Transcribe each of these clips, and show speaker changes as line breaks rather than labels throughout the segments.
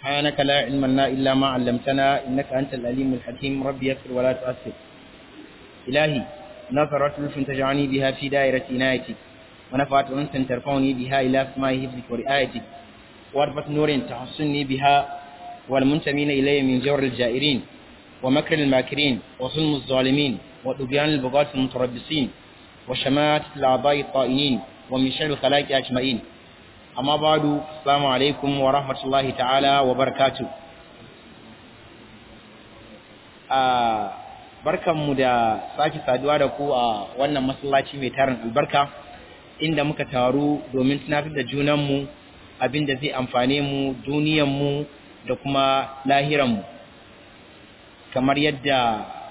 سبحانك لا علم لنا إلا ما علمتنا إنك أنت الأليم الحكيم ربي يسر ولا تؤثر إلهي نظرت لطف تجعلني بها في دائرة عنايتك ونفعت أنت ترفعني بها إلى سماء حفظك ورعايتك واربط نور تحصني بها والمنتمين إلي من جور الجائرين ومكر الماكرين وظلم الظالمين وطغيان البغاة المتربصين وشماتة الأعضاء الطائنين ومن شر الخلائق أجمعين amma badu assalamu alaikum wa rahmatullahi ta'ala wa barakatu a barkanmu da sake saduwa da ku a wannan masallaci mai tarin albarka inda muka taru domin tunatar da junanmu abinda zai amfane mu duniyanmu da kuma lahiranmu kamar yadda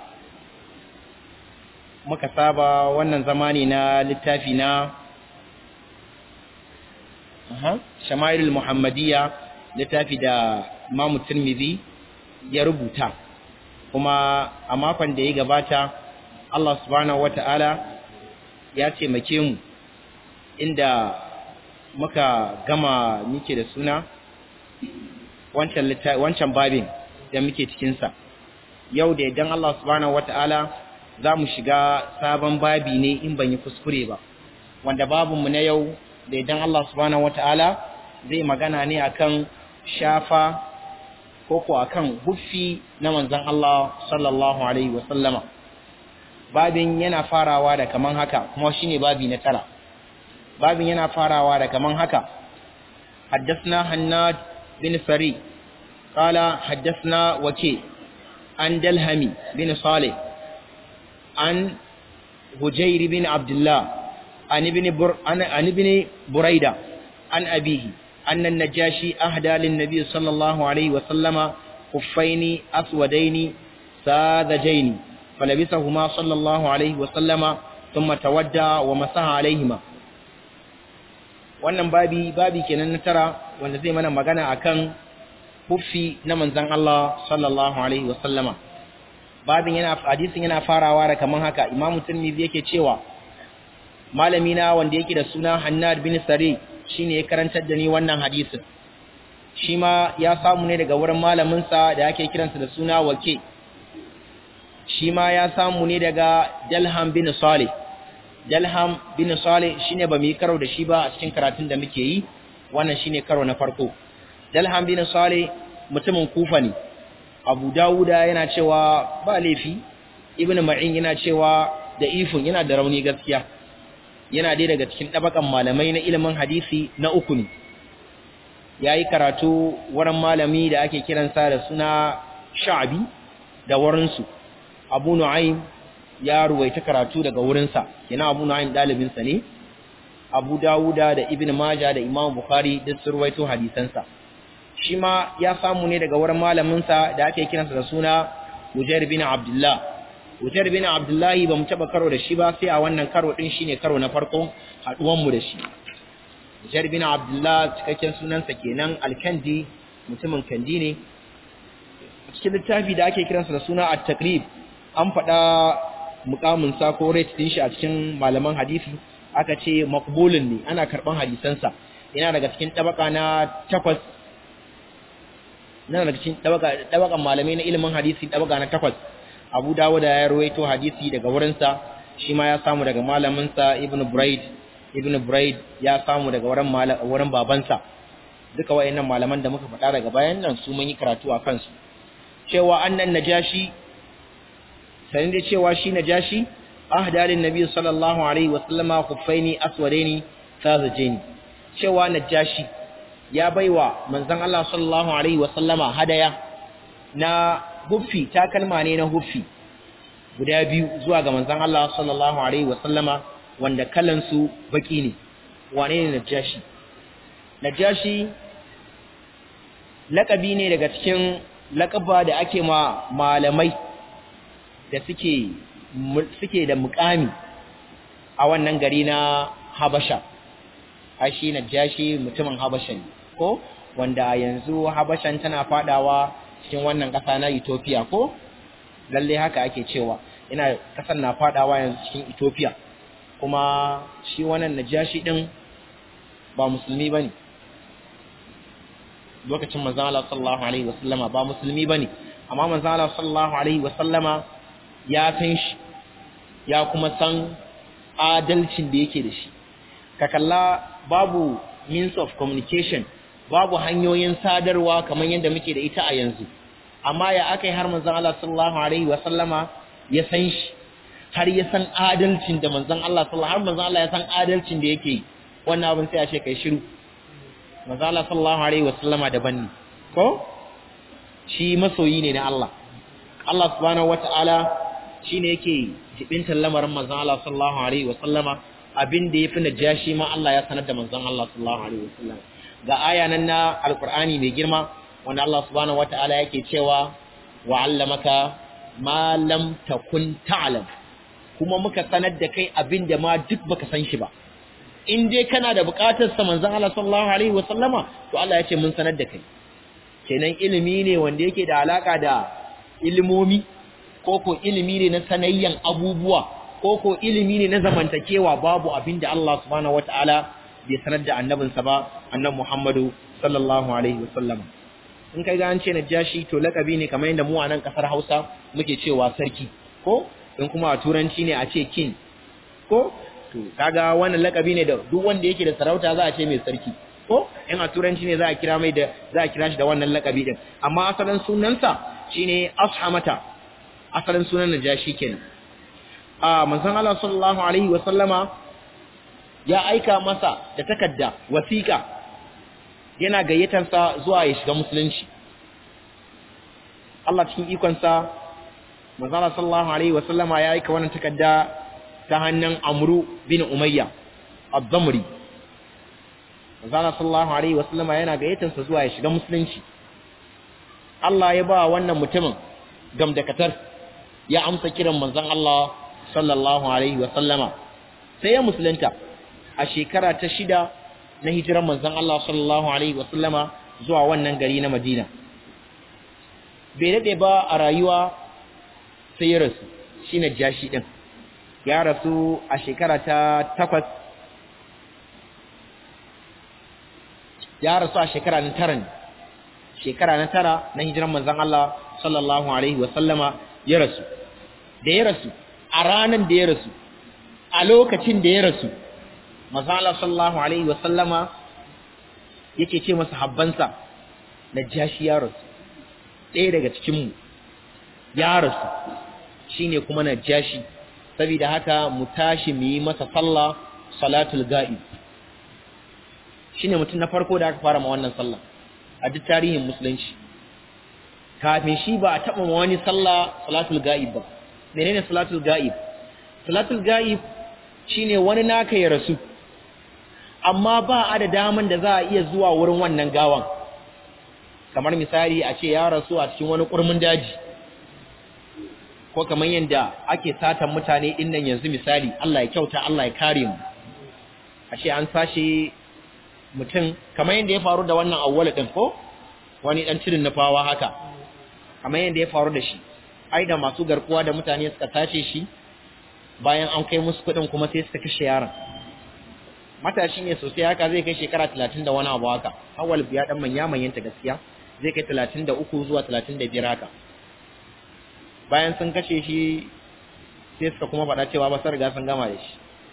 muka saba wannan zamani na littafi na shama'ilul muhammadiyya littafi da imamu tirmidhi ya rubuta kuma a makon da ya gabata Allah subhanahu wata'ala ya taimake mu inda muka gama muke da suna wancan wancan babin da muke cikinsa yau da idan Allah subhanahu wata'ala za mu shiga sabon babi ne in ban yi kuskure ba wanda babinmu na yau da idan Allah subhanahu wata'ala zai magana ne akan shafa ko ko akan huffi na manzon Allah sallallahu alaihi wa sallama babin yana farawa da kaman haka kuma shine babi na tara babin yana farawa da kaman haka حدثنا حناد بن فري قال حدثنا وكي عن دلهمي بن صالح عن هجير بن عبد الله عن ابن بر عن ابن بريدة عن أبيه أن النجاشي أهدى للنبي صلى الله عليه وسلم خفين أسودين ساذجين فلبسهما صلى الله عليه وسلم ثم تودى ومسح عليهما wannan babi babi kenan na tara wanda zai mana magana akan huffi na manzon Allah sallallahu alaihi wasallama babin yana hadisin yana farawa da kaman haka imamu tirmidhi yake cewa malami na wanda yake da suna Hannad bin Sari shine ya karantar da ni wannan hadisin shi ma ya samu ne daga wurin malamin sa da yake kiransa da suna Wake shi ma ya samu ne daga Dalham bin Salih Dalham bin Salih shine ba mu yi karo da shi ba a cikin karatun da muke yi wannan shine karo na farko Dalham bin Salih mutumin Kufa ne Abu Dawuda yana cewa ba laifi Ibn Ma'in yana cewa da ifin yana da rauni gaskiya yana dai daga cikin ɗabakan malamai na ilimin hadisi na uku ne ya yi karatu wurin malami da ake kiransa da suna sha'abi da wurinsu abu nu'aim ya ruwaita karatu daga wurinsa yana abu nu'aim ɗalibinsa ne abu dawuda da ibn maja da imam bukhari duk sun ruwaito hadisansa shi ma ya samu ne daga wurin malaminsa da ake kiransa da suna mujair bin abdullah Wutar bin Abdullahi ba mu taɓa karo da shi ba sai a wannan karo ɗin shine karo na farko haɗuwanmu da shi. Wutar bin Abdullah cikakken sunansa kenan Alkandi mutumin Kandi ne. Cikin littafi da ake kiransa da suna At-Taqrib an faɗa mukamin sa ko rate ɗin shi a cikin malaman hadisi aka ce maqbulun ne ana karɓan hadisansa yana daga cikin tabaka na takwas yana daga cikin tabakan malamai na ilimin hadisi tabaka na takwas abu dawud ya rawaito hadisi daga wurinsa shi ma ya samu daga malaminsa ibn braid ibn braid ya samu daga wurin wurin babansa duka wayannan malaman da muka faɗa daga bayan nan su mun yi karatu a kansu cewa annan najashi sanin da cewa shi najashi ahda lin nabi sallallahu alaihi wa sallama khuffaini aswadaini sazajaini cewa najashi ya baiwa manzon Allah sallallahu alaihi wa sallama hadaya na huffi takalma ne na huffi guda biyu zuwa ga manzon Allah sallallahu alaihi wasallama wanda kalan su baki ne wane ne najashi najashi lakabi ne daga cikin lakaba da ake ma malamai da suke suke da mukami a wannan gari na Habasha ai shi najashi mutumin Habasha ne ko wanda yanzu Habashan tana fadawa cikin wannan ƙasa na Ethiopia ko lalle haka ake cewa ina ƙasar na fadawa yanzu cikin Ethiopia kuma shi wannan najashi din ba musulmi bane lokacin manzon Allah sallallahu alaihi wasallama ba musulmi bane amma manzon Allah sallallahu alaihi wasallama ya san shi ya kuma san adalcin da yake da shi ka kalla babu means of communication babu hanyoyin sadarwa kamar yadda muke da ita a yanzu amma ya aka yi har manzon Allah sallallahu alaihi wasallama ya san shi har ya san adalcin da manzon Allah sallallahu har manzon Allah ya san adalcin da yake wannan abin sai a ce kai shiru manzon Allah sallallahu alaihi wasallama daban ne ko shi masoyi ne na Allah Allah subhanahu wataala shine yake jibintar lamarin manzon Allah sallallahu alaihi wasallama abin da yafi najashi ma Allah ya sanar da manzon Allah sallallahu alaihi wasallama ga aya nan na alqur'ani mai girma wanda Allah subhanahu wataala yake cewa wa 'allamaka ma lam takun ta'lam kuma muka sanar da kai abin da ma duk baka san shi ba in dai kana da buƙatar sa manzon Allah sallallahu alaihi wa sallama to Allah ya ce mun sanar da kai kenan ilimi ne wanda yake da alaka da ilimomi ko ko ilimi ne na sanayyan abubuwa ko ko ilimi ne na zamantakewa babu abin da Allah subhanahu wataala bai sanar da annabinsa ba annabi Muhammadu sallallahu alaihi wa sallama in kai ga an ce najashi to lakabi ne kamar yadda mu a nan kasar Hausa muke cewa sarki ko in kuma a turanci ne a ce king ko to kaga wannan lakabi ne da duk wanda yake da sarauta za a ce mai sarki ko in a turanci ne za a kira mai da za a kira shi da wannan lakabi din amma asalin sunansa shine ashamata asalin sunan najashi kenan a manzon Allah sallallahu alaihi wa sallama ya aika masa da takarda wasiƙa yana gayyatarsa zuwa ya shiga musulunci Allah cikin ikonsa manzala sallallahu alaihi wasallama ya aika wannan takarda ta hannun Amru bin Umayya ad-Damri manzala sallallahu alaihi wasallama yana gayyatarsa zuwa ya shiga musulunci Allah ya ba wannan mutumin gamdakatar ya amsa kiran manzon Allah sallallahu alaihi wasallama sai ya musulunta a shekara ta shida na hijiran manzon Allah sallallahu alaihi wasallama zuwa wannan gari na Madina bai dade ba a rayuwa sai ya rasu shine jashi din ya rasu a shekara ta takwas ya rasu a shekara na tara shekara na tara na hijiran manzon Allah sallallahu alaihi wasallama ya rasu da ya rasu a ranan da ya rasu a lokacin da ya rasu mazala sallallahu alaihi wasallama yake ce masa habbansa najashi ya rasu ɗaya daga cikinmu ya rasu shine kuma najashi saboda haka mu tashi mu yi masa sallah salatul ga'ib shine mutum na farko da aka fara ma wannan sallah a duk tarihin musulunci kafin shi ba a taɓa wani sallah salatul ga'ib ba menene salatul ga'ib salatul ga'ib shine wani naka ya rasu amma ba a da daman da za a iya zuwa wurin wannan gawan kamar misali a ce ya rasu a cikin wani kurmin daji ko kamar yadda ake satan mutane din nan yanzu misali Allah ya kyauta Allah ya kare mu a ce an sashe mutum kamar yadda ya faru da wannan awwal din ko wani dan cirin nufawa haka kamar yadda ya faru da shi ai da masu garkuwa da mutane suka tace shi bayan an kai musu kuɗin kuma sai suka kashe yaron matashi ne sosai haka zai kai shekara talatin da wani abu haka awal ya dan manya manyanta gaskiya zai kai talatin da uku zuwa talatin da biyar haka bayan sun kashe shi sai suka kuma faɗa cewa ba sun riga sun gama da shi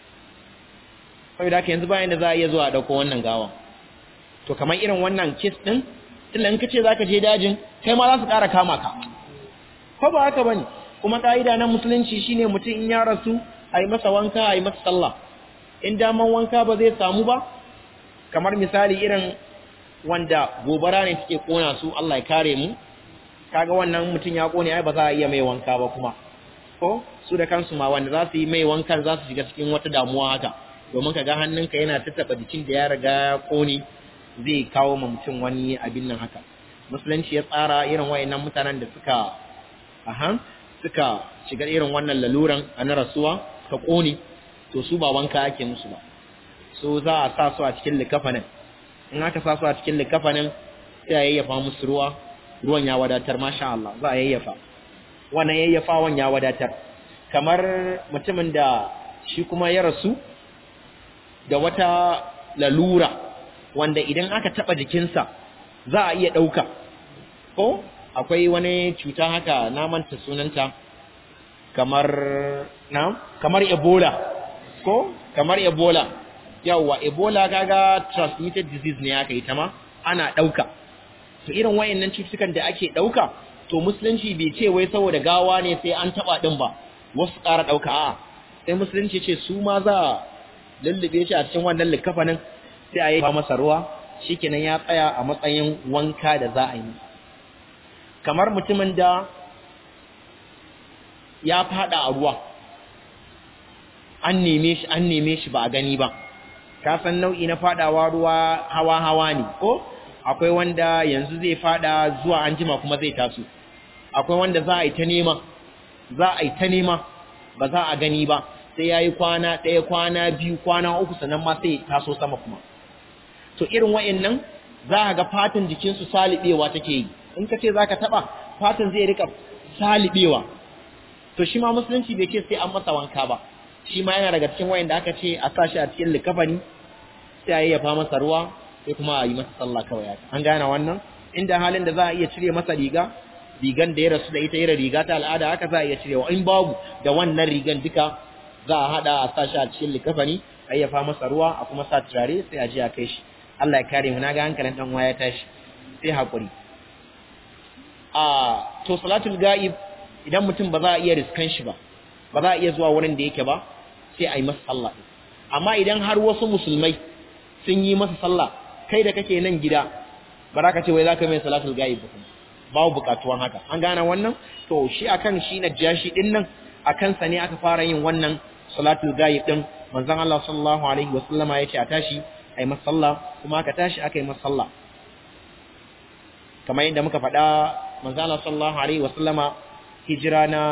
saboda haka yanzu bayan da za a iya zuwa a ɗauko wannan gawan to kamar irin wannan kes ɗin tunda in ka ce za ka je dajin kai ma za su ƙara kama ka ko ba haka ba ne kuma ƙa'ida na musulunci shine mutum in ya rasu a yi masa wanka a yi masa sallah in daman wanka ba zai samu ba kamar misali irin wanda gobara ne suke kona su Allah ya kare mu kaga wannan mutum ya kone ai ba za a iya mai wanka ba kuma ko su da kansu ma wanda za su yi mai wankan za su shiga cikin wata damuwa haka domin kaga hannunka yana tattaba jikin da ya riga ya kone zai kawo ma mutum wani abin nan haka musulunci ya tsara irin wayannan mutanen da suka aha suka shiga irin wannan laluran a na rasuwa ka kone to su ba wanka ake musu ba so za a sa su a cikin likafanin in aka sa su a cikin likafanin sai a yayyafa musu ruwa ruwan ya wadatar masha Allah za a yayyafa wannan yayyafawan ya wadatar kamar mutumin da shi kuma ya rasu da wata lalura wanda idan aka taba jikinsa za a iya ɗauka ko akwai wani cuta haka na manta sunanta kamar na kamar ebola ko kamar ebola yawwa ebola kaga transmitted disease ne aka yi ta ma ana ɗauka to irin wayannan cututtukan da ake ɗauka to musulunci bai ce wai saboda gawa ne sai an taɓa ɗin ba wasu ƙara ɗauka a sai musulunci ce su ma za a lullube shi a cikin wannan likafanin sai a yi masa ruwa shikenan ya tsaya a matsayin wanka da za a yi kamar mutumin da ya fada a ruwa an neme shi an neme shi ba a gani ba ka san nau'i na fadawa ruwa hawa hawa ne ko akwai wanda yanzu zai fada zuwa anjima kuma zai taso akwai wanda za a yi ta nema za a yi ta nema ba za a gani ba sai yayi kwana ɗaya kwana biyu kwana uku sannan ma sai taso sama kuma to irin wa'annan za a ga fatan jikinsu salibewa take yi in ka ce za ka taɓa fatan zai rika salibewa to shi ma musulunci bai ce sai an masa wanka ba shi ma yana daga cikin wayanda aka ce a sa shi a cikin likafani sai a yayyafa masa ruwa sai kuma a yi masa sallah kawai haka an gane wannan inda halin da za a iya cire masa riga rigan da ya rasu da ita irin riga ta al'ada haka za a iya cirewa in babu da wannan rigan duka za a hada a sa shi a cikin likafani a yayyafa masa ruwa a kuma sa turare sai a je a kai shi Allah ya kare mu na ga hankalin dan ya tashi sai hakuri a to salatul ga'ib idan mutum ba za a iya riskan shi ba ba za a iya zuwa wurin da yake ba sai a yi masa sallah amma idan har wasu musulmai sun yi masa sallah kai da kake nan gida ba za ka ce wai za ka mai salatul ga'ib ba babu bukatuwan haka an gane wannan to shi akan shi na jashi din nan akan sa ne aka fara yin wannan salatul ga'ib din manzon Allah sallallahu alaihi wa sallama yace a tashi a yi masa sallah kuma aka tashi aka yi masa sallah kamar yadda muka faɗa manzon Allah sallallahu alaihi wa sallama hijira na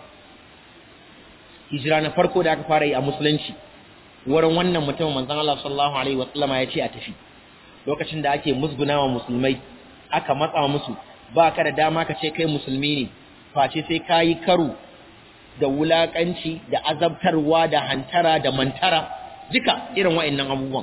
hijira na farko da aka fara yi a musulunci wurin wannan mutumin manzon Allah sallallahu alaihi wasallama ya ce a tafi lokacin da ake musgunawa musulmai aka matsa musu ba ka da dama ka ce kai musulmi ne face sai ka yi karo da wulakanci da azabtarwa da hantara da mantara duka irin wa'annan abubuwan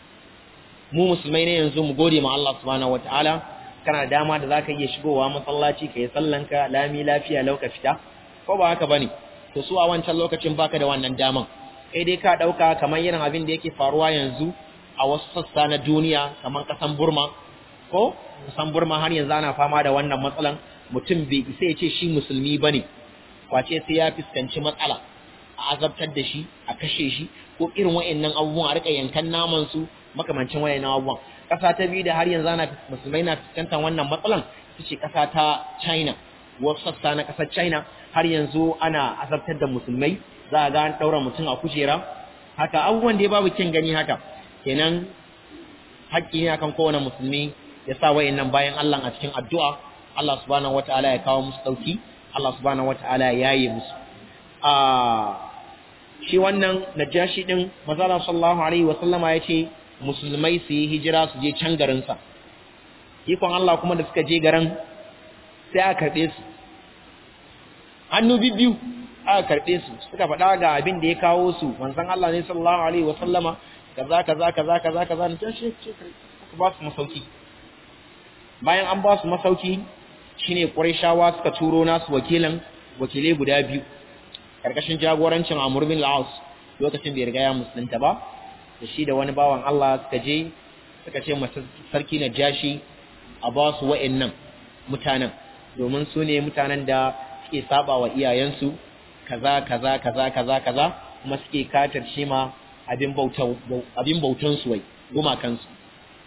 mu musulmai ne yanzu mu gode ma Allah subhanahu wataala kana da dama da zaka iya shigowa masallaci ka yi sallanka lami lafiya lauka fita ko ba haka bane to su a wancan lokacin baka da wannan daman kai dai ka dauka kamar irin abin da yake faruwa yanzu a wasu sassa na duniya kamar kasan Burma ko kasan Burma har yanzu ana fama da wannan matsalan mutum bai isa ya ce shi musulmi bane kwace sai ya fuskanci matsala a azabtar da shi a kashe shi ko irin wayannan abubuwan a rika yankan naman su makamancin wayannan abubuwan kasa ta biyu da har yanzu ana musulmai na fuskantar wannan matsalan ita ce kasa ta China wasu sassa na kasar China har yanzu ana azabtar da musulmai za a ga an daura mutum a kujera haka abubuwan da ya babu kin gani haka kenan haƙƙi ne akan kowane musulmi ya sa wayannan bayan Allah a cikin addu'a Allah subhanahu wataala ya kawo musu dauki Allah subhanahu wataala ya yaye musu a shi wannan najashi din manzo sallallahu alaihi wa sallama yace musulmai su yi hijira su je can garin sa ikon Allah kuma da suka je garin sai aka karbe su hannu bibbiyu aka karbe su suka faɗa ga abin da ya kawo su manzon Allah ne sallallahu alaihi wa sallama kaza kaza kaza kaza kaza ne ta shi ce aka ba su masauki bayan an ba su masauki shine Qurayshawa suka turo nasu wakilan wakilai guda biyu karkashin jagorancin Amr bin al-As lokacin bai riga ya musulunta ba da shi da wani bawan Allah suka je suka ce masa sarki na jashi a ba su wa'annan mutanen domin su ne mutanen da suke saba wa iyayensu kaza kaza kaza kaza kaza kuma suke katar shi ma abin bautan abin bautan su wai gumakan su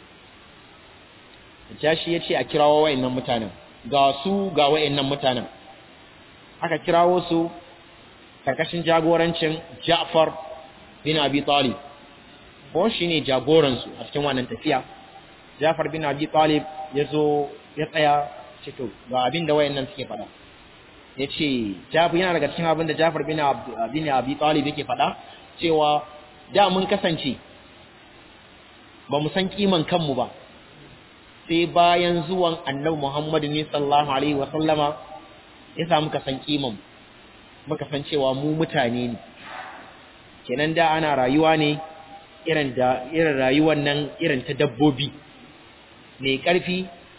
jashi yace a kirawo wa'annan mutanen ga su ga wa'annan mutanen aka kirawo su karkashin jagorancin Ja'far bin Abi Talib ko shine jagoran su a cikin wannan tafiya Ja'far bin Abi Talib yazo ya tsaya ce to ga abin da wayannan suke faɗa yace Ja'far yana daga cikin abin da Ja'far bin bin Abi Talib yake faɗa cewa da mun kasance ba mu san kiman kanmu ba sai bayan zuwan Annabi Muhammad ne sallallahu alaihi wa sallama ya sa muka san kiman muka san cewa mu mutane ne kenan da ana rayuwa ne irin da irin rayuwar nan irin ta dabbobi mai karfi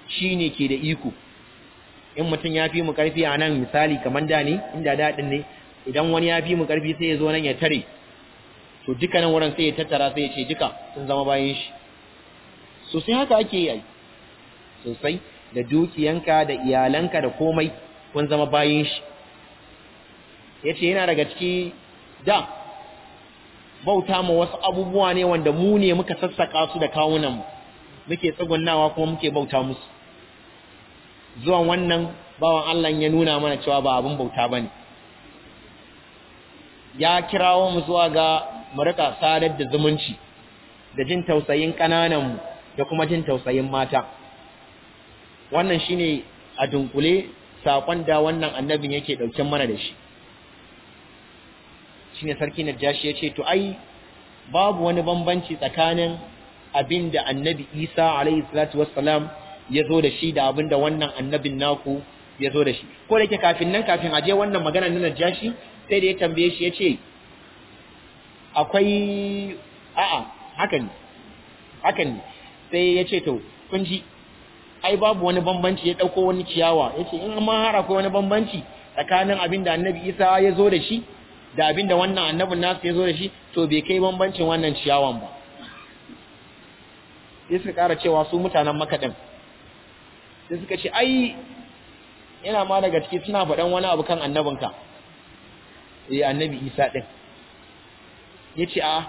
shine ke da iko in mutum ya fi mu karfi a nan misali kamar da ne inda daɗin ne idan wani ya fi mu karfi sai ya zo nan ya tare to duka nan wurin sai ya tattara sai ya ce duka sun zama bayan shi sosai haka ake yi sosai da dukiyanka da iyalanka da komai kun zama bayan shi ya ce yana daga ciki da bauta ma wasu abubuwa ne wanda mu ne muka sassaka su da kawunanmu muke tsugunnawa kuma muke bauta musu zuwan wannan bawan Allah ya nuna mana cewa ba abin bauta ba ne ya kirawo mu zuwa ga mu rika sadar da zumunci da jin tausayin ƙanananmu da kuma jin tausayin mata wannan shine a dunkule saƙon da wannan annabin yake ɗauken mana da shi shine sarki Najashi ya ce to ai babu wani bambanci tsakanin abin da annabi Isa alaihi salatu wassalam ya zo da shi da abin da wannan annabin naku ya zo da shi ko da yake kafin nan kafin aje wannan magana na Najashi sai da ya tambaye shi ya ce akwai a'a hakan ne hakan ne sai ya ce to kun ji ai babu wani bambanci ya dauko wani ciyawa ya ce in ma har akwai wani bambanci tsakanin abin da annabi Isa ya zo da shi da abin da wannan annabin nasu ya zo da shi to bai kai bambancin wannan ciyawan ba sai suka ƙara cewa su mutanen makaɗin sai suka ce ai yana ma daga ciki suna faɗan wani abu kan annabinka eh annabi isa ɗin ya ce a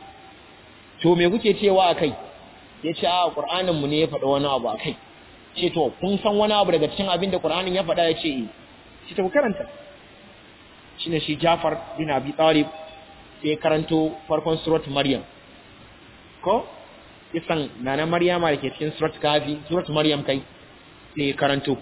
to me kuke cewa a kai ya ce a ƙur'aninmu ne ya faɗa wani abu a kai ce to kun san wani abu daga cikin abin da ƙur'anin ya faɗa ya ce eh shi ta ku karanta shine shi Jafar bin Abi Talib sai karanto farkon surat Maryam ko isan nana Maryama da ke cikin surat Kafi surat Maryam kai sai karanto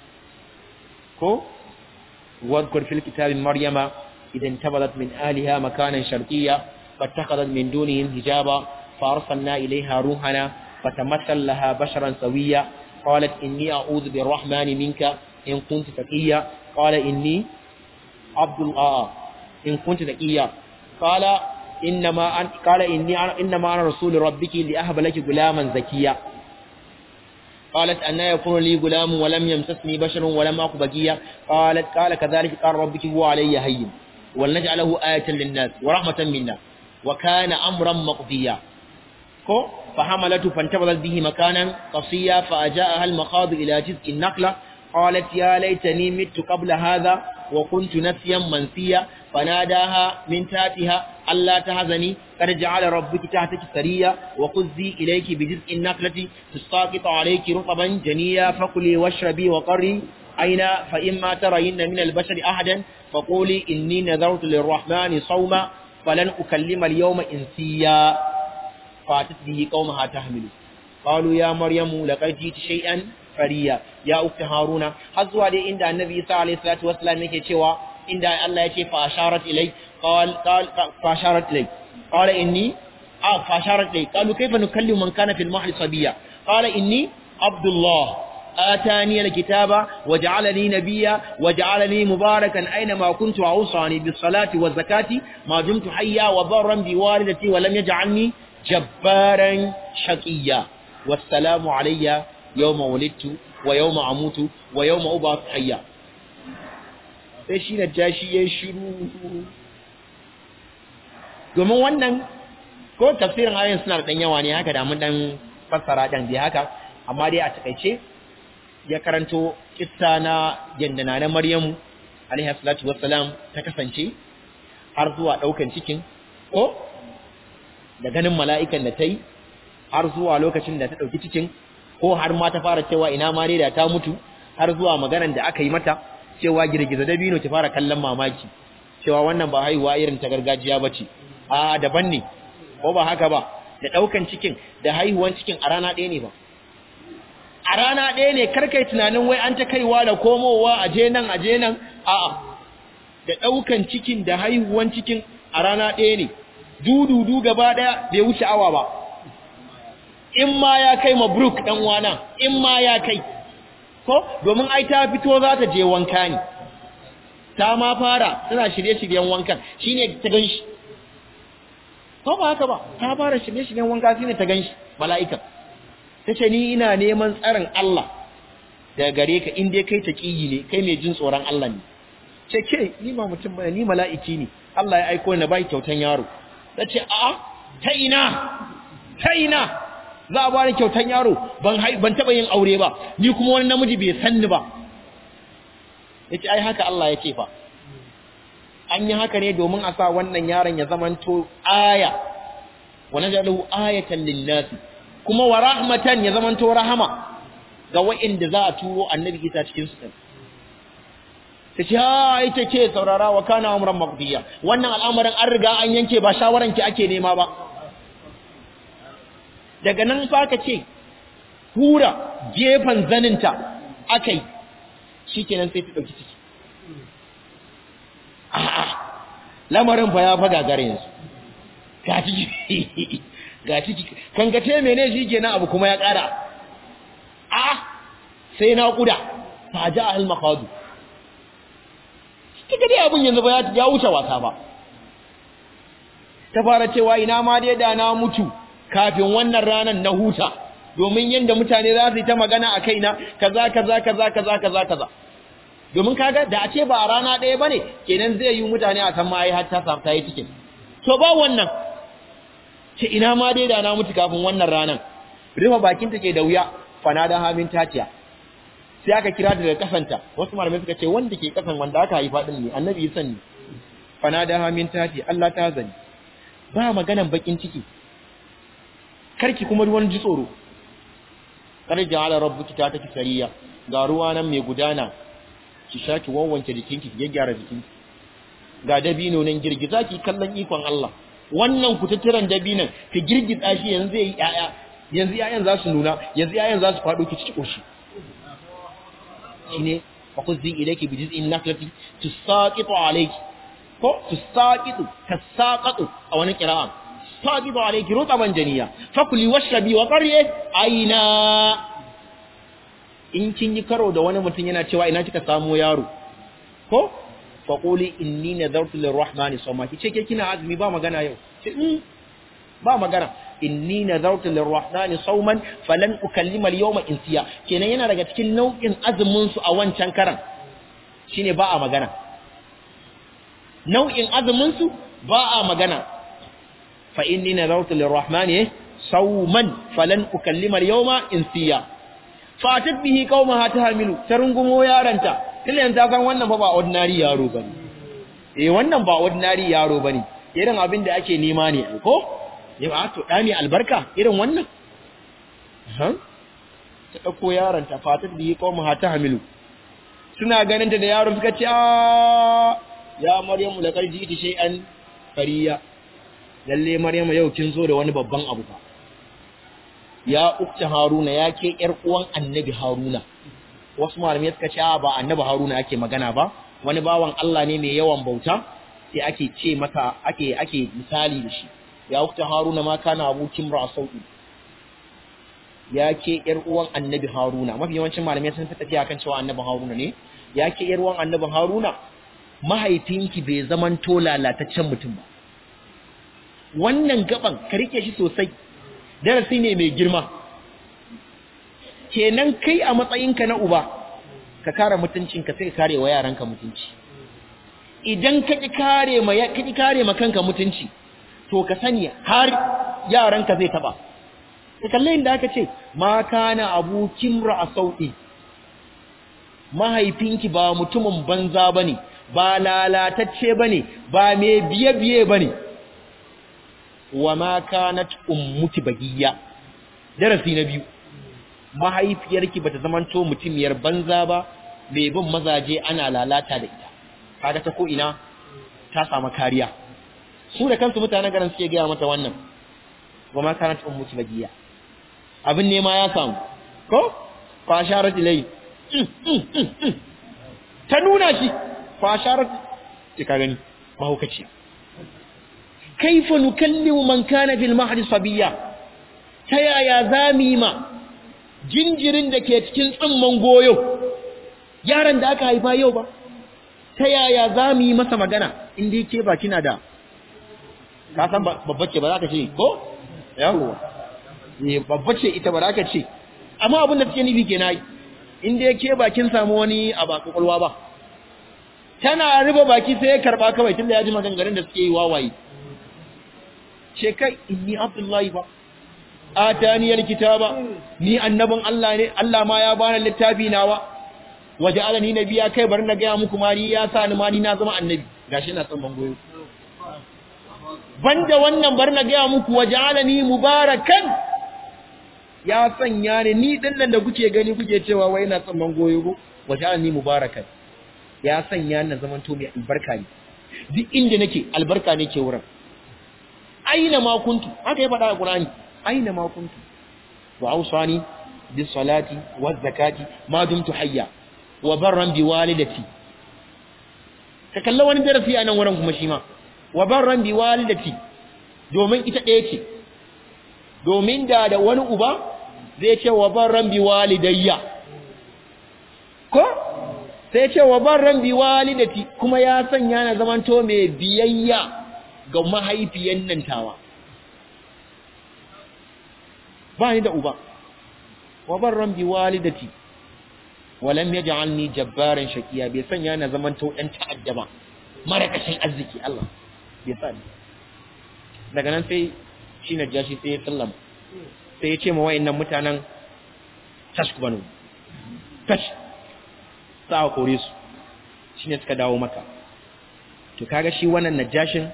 ko wadkur fil kitabi Maryama idan tabadat min aliha makanan sharqiyya fattakhadhat min dunihim hijaba فأرسلنا إليها روحنا فتمثل لها بشرا سويا قالت إني أعوذ بالرحمن منك إن كنت تقيا قال إني عبد الله إن كنت تقيا قال إنما أن قال إني إنما أنا رسول ربك لأهب لك غلاما زكيا قالت أن يكون لي غلام ولم يمسسني بشر ولم أك بقيا قالت قال كذلك قال ربك هو علي هين ولنجعله آية للناس ورحمة منا وكان أمرا مقضيا ko فحملته فانتبذت به مكانا قصيا فأجاءها المخاض إلى جزء النخلة قالت يا ليتني مت قبل هذا وكنت نسيا منسيا فناداها من تحتها ألا تهزني قد جعل ربك تحتك سريا وخذي إليك بجزء النخلة تساقط عليك رطبا جنيا فكلي واشربي وقري أين فإما ترين من البشر أحدا فقولي إني نذرت للرحمن صوما فلن أكلم اليوم إنسيا فاتت به قومها تحمل قالوا يا مريم لقد جئت شيئا fariya ya ukta haruna har zuwa dai inda annabi isa alayhi salatu wassalam yake cewa inda Allah yake fa asharat ilay qal qal fa asharat ilay qala inni ah fa asharat ilay qalu kayfa nukallimu man kana fil mahdi sabiya qala inni abdullah آتاني الكتاب وجعلني نبيا وجعلني مباركا أينما كنت وأوصاني بالصلاة والزكاة ما دمت حيا وبرا بوالدتي ولم يجعلني جبارا شقيا والسلام علي يوم ولدت ويوم أموت ويوم أبعث حيا sai shi na jashi ya shiru domin wannan ko tafsirin ayoyin suna da ɗan yawa ne haka da mun ɗan fassara ɗan dai haka amma dai a takaice ya karanto kissa na yadda na Maryamu alaihi salatu wassalam ta kasance har zuwa ɗaukan cikin ko da ganin mala'ikan da ta yi har zuwa lokacin da ta ɗauki cikin ko har ma ta fara cewa ina ma da ta mutu har zuwa maganan da aka yi mata cewa girgiza dabino ta fara kallon mamaki cewa wannan ba haihuwa irin ta gargajiya ba ce a daban ne ko ba haka ba da ɗaukan cikin da haihuwan cikin a rana ɗaya ne ba a rana ɗaya ne karkai tunanin wai an ta kaiwa da komowa a je nan a je nan a'a da ɗaukan cikin da haihuwan cikin a rana ɗaya ne dududu gaba ɗaya bai wuce awa ba in ma ya kai mabruk ɗan wana in ma ya kai ko domin ai ta fito za ta je wanka ne ta ma fara tana shirye-shiryen wankan shine ta ganshi ko ba haka ba ta fara shirye-shiryen wanka shine ta ganshi mala'ikan tace ni ina neman tsarin Allah daga gare ka in dai kai taqiyi ne kai mai jin tsoron Allah ne ce ke ni ba mutum bane ni mala'iki ne Allah ya aiko ni bai kyautan yaro tace a'a ta ina ta ina za a bani kyautan yaro ban ban taba yin aure ba ni kuma wani namiji bai san ni ba yace ai haka Allah ya ce fa an yi haka ne domin a sa wannan yaron ya zamanto aya wa najalu ayatan lin-nas kuma wa rahmatan ya zamanto rahama ga wa'inda za a turo annabi Isa cikin su ta ce ha ita ce saurara wa kana amran maqdiya wannan al'amarin an riga an yanke ba shawaran ki ake nema ba daga nan fa ka ce hura gefen zaninta akai shikenan sai ta dauki ciki a'a lamarin fa ya fa gagare yanzu ga ciki ga ciki kan ga te mene shikenan abu kuma ya kara a sai na kuda fa ja al maqadu kika dai abun yanzu ba ya wuce wasa ba ta fara cewa ina ma dai da na mutu kafin wannan ranar na huta domin yanda mutane za su yi ta magana a kaina kaza kaza kaza kaza kaza kaza domin kaga da a ce ba a rana ɗaya bane kenan zai yi mutane a san ma ai har ta samu ta yi cikin to ba wannan ce ina ma dai da na mutu kafin wannan ranar rufe bakin take da wuya fanada hamin tatiya sai aka kira ta daga kasanta wasu malamai suka ce wanda ke kasan wanda aka haifa din ne annabi ya sani fanada hamin tati Allah ta zani ba maganan bakin ciki karki kuma ruwan ji tsoro kar ja'ala rabbuki ta taki sariya ga ruwa nan mai gudana ki sha ki wawwanke jikinki ki gyaggyara jikinki ga dabino nan girgiza ki kallon ikon Allah wannan kututturan dabinan ki girgiza shi yanzu yayi yaya yanzu yayan za su nuna yanzu yayan za su fado ki ci koshi shine fakuzi ilayki bi jiz'in naklati tusaqitu alayki ko tusaqitu tasaqatu a wani qira'a saqitu alayki rutaban janiya fakuli washrabi wa qarri aina in kin yi karo da wani mutum yana cewa ina kika samu yaro ko faquli inni nadartu lirrahmani sawma kice ke kina azumi ba magana yau ce ba magana inni nadartu lirrahmani sawman falan ukallima al-yawma insiya kenan yana daga cikin nau'in azumin su a wancan karan shine ba a magana nau'in azumin su ba a magana fa inni nadartu lirrahmani sawman falan ukallima al-yawma insiya fatat bihi qaumaha tahmilu tarungumo yaranta tilan ta san wannan fa ba ordinary yaro bane eh wannan ba ordinary yaro bane irin abin da ake nema ne ko yau a to da mai albarka irin wannan ha ta dauko yaron ta fatar da yi kawo ta hamilu suna ganin ta da yaron suka ce ya maryamu la karji ita shay'an fariya lalle maryamu yau kin zo da wani babban abu fa ya ukta haruna ya ke yar uwan annabi haruna wasu malamai suka ce ba annabi haruna ake magana ba wani bawan Allah ne mai yawan bauta sai ake ce masa ake ake misali da shi ya ukta haruna ma kana abukin ra sauki ya ke yar uwan annabi haruna mafi yawancin malamai sun fi tafiya kan cewa annabi haruna ne ya ke yar uwan annabi haruna mahaifinki bai zaman to lalataccen mutum ba wannan gaban ka rike shi sosai darasi ne mai girma kenan kai a matsayinka na uba ka kare mutuncinka sai ka kare wa yaranka mutunci idan ka ki kare ma ka ki kare ma kanka mutunci to ka sani har yaranka zai taba ka kalle inda aka ce ma kana abukin ra'asauti mahaifinki ba mutumin banza bane ba lalatacce bane ba mai biye biye bane wa ma kanat ummuki bagiya darasi na biyu mahaifiyarki bata zamanto mutumiyar banza ba mai bin mazaje ana lalata da ita kaga ta ko ina ta samu kariya su da kansu mutanen garin suke gaya mata wannan wa ma kanat ummuki bagiya abin ne ma ya samu ko fa sharat ilai ta nuna shi fa sharat ki ka gani mahaukaciya kaifa nukallimu man kana fil mahdi sabiya ta yaya zami ma jinjirin da ke cikin tsimman goyo yaran da aka haifa yau ba ta yaya za mu yi masa magana inda yake ba kina da ka san babba ce ba za ka ce ko yawo ne babba ce ita ba za ka ce amma abin da take nufi ke nayi in dai ke bakin samu wani a ba kwakwalwa ba tana rufe baki sai ya karba kawai tunda ya ji maganganun da suke yi wawaye ce kai inni abdullahi ba ataniyal kitaba ni annabin Allah ne Allah ma ya bani littafi nawa waje alani nabiya kai bari na gaya muku mari ya sa ni ma ni na zama annabi gashi na san bangoyo banda wannan bari na gaya muku waje alani mubarakan ya sanya ni ni din nan da kuke gani kuke cewa wai ina san bangoyo ko waje alani mubarakan ya sanya ni na zaman to mai albarka ne duk inda nake albarka ne ke wurin aina ma kuntu haka ya faɗa a Qur'ani aina ma kuntu wa awsani bis salati waz zakati ma dumtu hayya wa barran bi walidati ka kalla wani darasi a nan wurin kuma shi ma wa barran bi walidati domin ita ɗaya ce domin da da wani uba zai ce wa barran bi walidayya ko sai ce wa barran bi walidati kuma ya sanya na zamanto mai biyayya ga mahaifiyan nan tawa ba ni da uba wa barran bi walidati walam yaj'alni jabbaran shaqiya bai sanya na zaman to dan ta'adda ba marakashin arziki Allah bai sa daga nan sai shi na jashi sai ya sallama sai ya ce ma wayannan mutanen tashku banu tash sa kore su shine suka dawo maka to kaga shi wannan najashin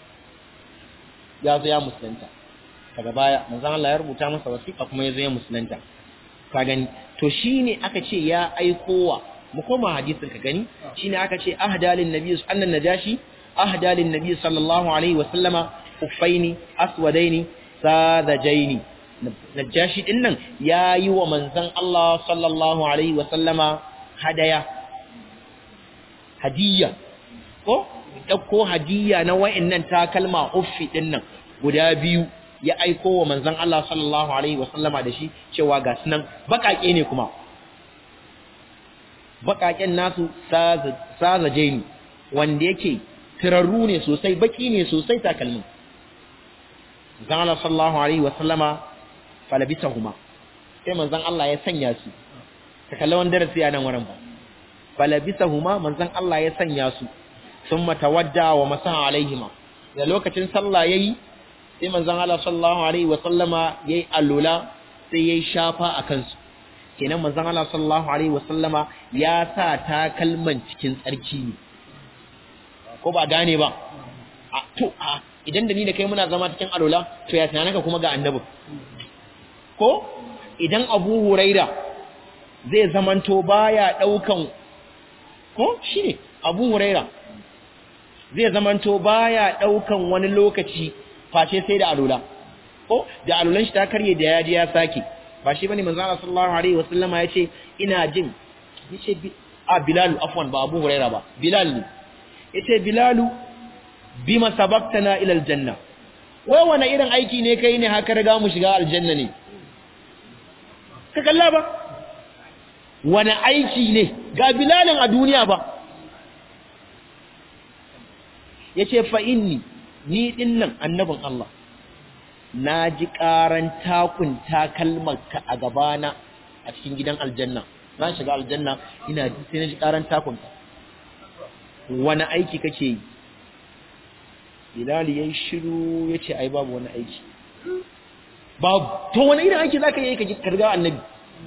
ya zo ya musulunta daga baya manzon Allah ya rubuta masa wasiƙa kuma ya zo ya musulunta ka gani to shine aka ce ya aikowa mu koma hadisin ka gani shine aka ce ahdalin nabiy annan najashi ahdalin nabiy sallallahu alaihi wa sallama uffaini aswadaini sadajaini najashi din nan yayi wa manzon Allah sallallahu alaihi wa sallama hadaya hadiyya ko dauko hadiyya na wayannan takalma uffi din nan guda biyu ya aiko wa manzon Allah sallallahu alaihi wasallama da shi cewa ga sunan bakake ne kuma bakaken nasu sazaje ne wanda yake tirarru ne sosai baki ne sosai takalmin manzon Allah sallallahu alaihi wasallama falabisahuma sai manzon Allah ya sanya su ka kalla wannan darasi a nan wurin ba falabisahuma manzon Allah ya sanya su thumma tawadda wa masaha alaihima da lokacin sallah yayi sai manzon Allah sallallahu alaihi wa sallama yayi allula sai yayi shafa a kansu kenan manzon Allah sallallahu alaihi wa sallama ya sa takalman cikin tsarki ne ko ba gane ba a to a idan da ni da kai muna zama cikin allula to ya tunanaka kuma ga annabi ko idan Abu Huraira zai zamanto baya daukan ko shine Abu Huraira zai zamanto baya daukan wani lokaci face sai da alula ko da alulan shi ta karye da yaji ya sake ba shi bane manzo Allah sallallahu alaihi wasallama yace ina jin yace a Bilal afwan ba Abu Huraira ba Bilal ne yace Bilalu bima sabaqtana ila aljanna wai wani irin aiki ne kai ne haka riga mu shiga aljanna ne ka kalla ba wani aiki ne ga Bilalin a duniya ba yace fa inni ni din nan annabin Allah na ji ƙaran takun takalmarka a gabana a cikin gidan aljanna na shiga aljanna ina sai na ji ƙaran takunka wani aiki kake yi Bilal yayi shiru yace ai babu wani aiki babu to wani irin aiki zaka yi ka karga annabi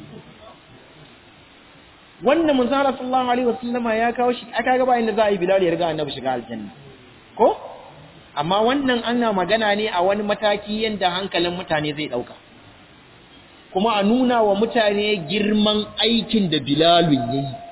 wannan manzo Allah sallallahu alaihi wasallama ya kawo shi aka ga ba inda za a yi Bilal ya riga annabi shiga aljanna ko amma wannan ana magana ne a wani mataki yadda hankalin mutane zai ɗauka kuma a nuna wa mutane girman aikin da bilalun ya yi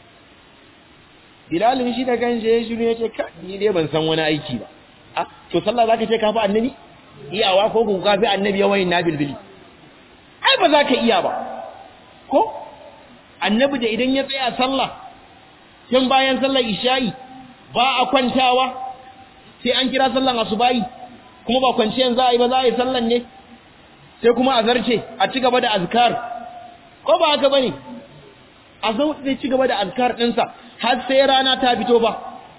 bilalun shi da kan ya shiru ya ce ka ni dai ban san wani aiki ba a to sallah za ka ce ka fi annabi iyawa ko ku ka fi annabi yawan na bilbili ai ba za ka iya ba ko annabi da idan ya tsaya sallah tun bayan sallar isha'i ba a kwantawa sai an kira sallan asubahi kuma ba kwanciyan za a yi ba za a yi sallan ne sai kuma a zarce a ci gaba da azkar ko ba haka bane a zo zai ci gaba da azkar ɗinsa har sai rana ta fito ba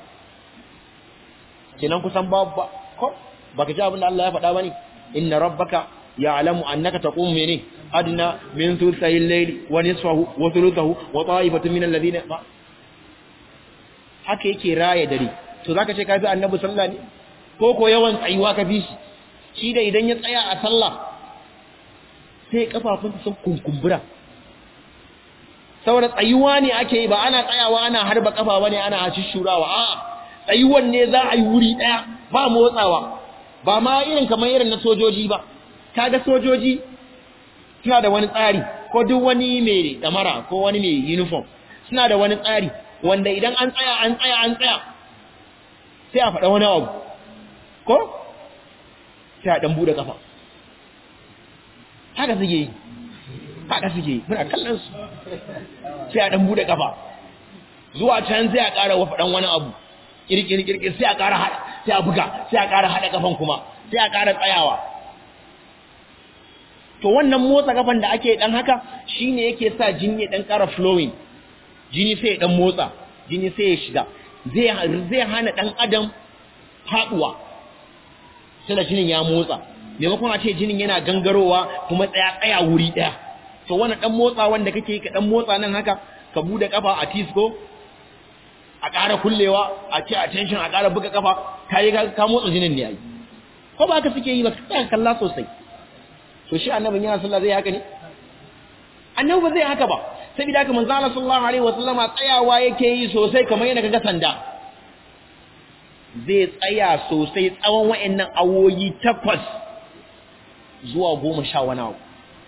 kenan kusan babu ba ko baka ji abin da Allah ya faɗa bane inna rabbaka ya'lamu annaka taqumu mene adna min thulthay al-layl wa nisfahu wa thuluthahu wa ta'ifatun min alladhina haka yake raya dare to zaka ce ka fi annabi sallah ne ko ko yawan tsayuwa ka fi shi shi da idan ya tsaya a sallah sai kafafunsa sun kunkumbura saboda tsayuwa ne ake yi ba ana tsayawa ana harba kafa bane ana shishurawa a'a tsayuwan ne za a yi wuri daya ba motsawa ba ma irin kamar irin na sojoji ba kaga sojoji suna da wani tsari ko duk wani mai damara ko wani mai uniform suna da wani tsari wanda idan an tsaya an tsaya an tsaya sai a faɗa wani abu ko sai a ɗan buɗe ƙafa haka suke yi haka suke yi muna kallon su sai a ɗan buɗe ƙafa zuwa can sai a ƙara wa faɗan wani abu ƙirƙir sai a ƙara haɗa sai a buga sai a ƙara haɗa ƙafan kuma sai a ƙara tsayawa to wannan motsa ƙafan da ake ɗan haka shine yake sa jini ya ɗan ƙara flowing jini sai ya ɗan motsa jini sai ya shiga zai hana ɗan adam faɗuwa sai da jinin ya motsa maimakon a ce jinin yana gangarowa kuma tsaya tsaya wuri ɗaya to wannan ɗan motsa wanda kake ka ɗan motsa nan haka ka buɗe ƙafa a tisco a ƙara kullewa a ce a tension a ƙara buga ƙafa ka yi ka motsa jinin ne yayi ko ba ka suke yi ba ka kalla sosai to shi annabin yana sallah zai haka ne annabi ba zai haka ba saboda haka manzo Allah sallallahu alaihi wasallama tsayawa yake yi sosai kamar yana kaga sanda zai tsaya sosai tsawon wayannan awoyi takwas zuwa goma sha wani abu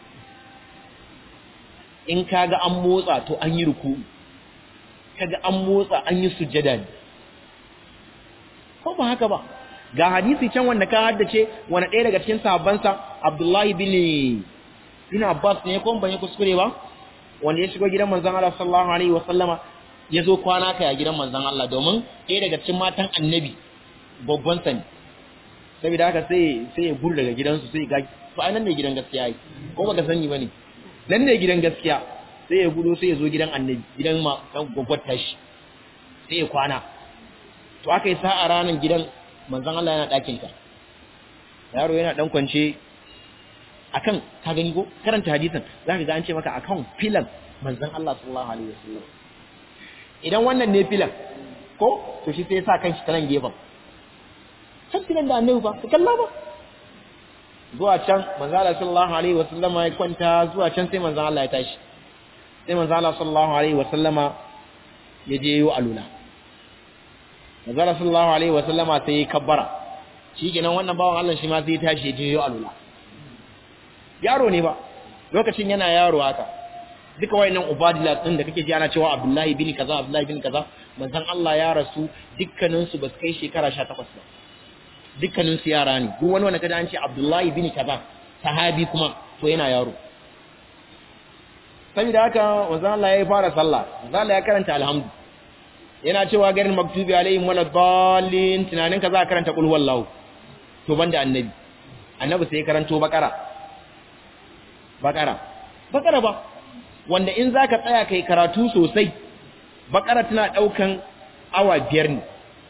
in kaga an motsa to an yi ruku kaga an motsa an yi sujjada ne ko ba haka ba ga hadisi can wanda ka haddace wani ɗaya daga cikin sahabbansa Abdullahi bin bin Abbas ne ko ban yi kuskure ba wanda ya shigo gidan manzon Allah sallallahu alaihi wa sallama ya zo kwana kai a gidan manzon Allah domin ɗaya daga cikin matan annabi babban sani saboda haka sai sai ya gudu daga gidansu sai ga to ai nan ne gidan gaskiya yi ko baka sani bane nan ne gidan gaskiya sai ya gudu sai ya zo gidan annabi gidan ma gwaggwar tashi sai ya kwana to aka yi sa'a ranar gidan manzon Allah yana ɗakin ka yaro yana dan kwance akan ka gani ko karanta hadisin zaka ga an ce maka akan filan manzon Allah sallallahu alaihi wasallam idan wannan ne filan ko to shi sai ya sa kanshi ta nan gefen can filan da annabi ba ka kalla ba zuwa can manzon Allah sallallahu alaihi wasallama ya kwanta zuwa can sai manzon Allah ya tashi sai manzon Allah sallallahu alaihi wasallama ya je yi alula manzon Allah sallallahu alaihi wasallama sai ya kabbara shi kenan wannan bawan Allah shi ma sai ya tashi ya je yi alula yaro ne ba lokacin yana yaro haka duka wayannan ubadila din da kake ji ana cewa Abdullahi bin kaza Abdullahi bin kaza manzon Allah ya rasu dukkanin su ba su kai shekara 18 ba dukkanin su yara ne duk wani wanda kaje an ce Abdullahi bin kaza sahabi kuma to yana yaro saboda haka manzon Allah ya fara sallah manzon Allah ya karanta alhamdu yana cewa garin maktubi alaihim wala dallin tunanin ka za ka karanta qul wallahu to banda annabi annabi sai ya karanto bakara bakara bakara ba wanda in zaka tsaya kai karatu sosai bakara tana daukan awa biyar ne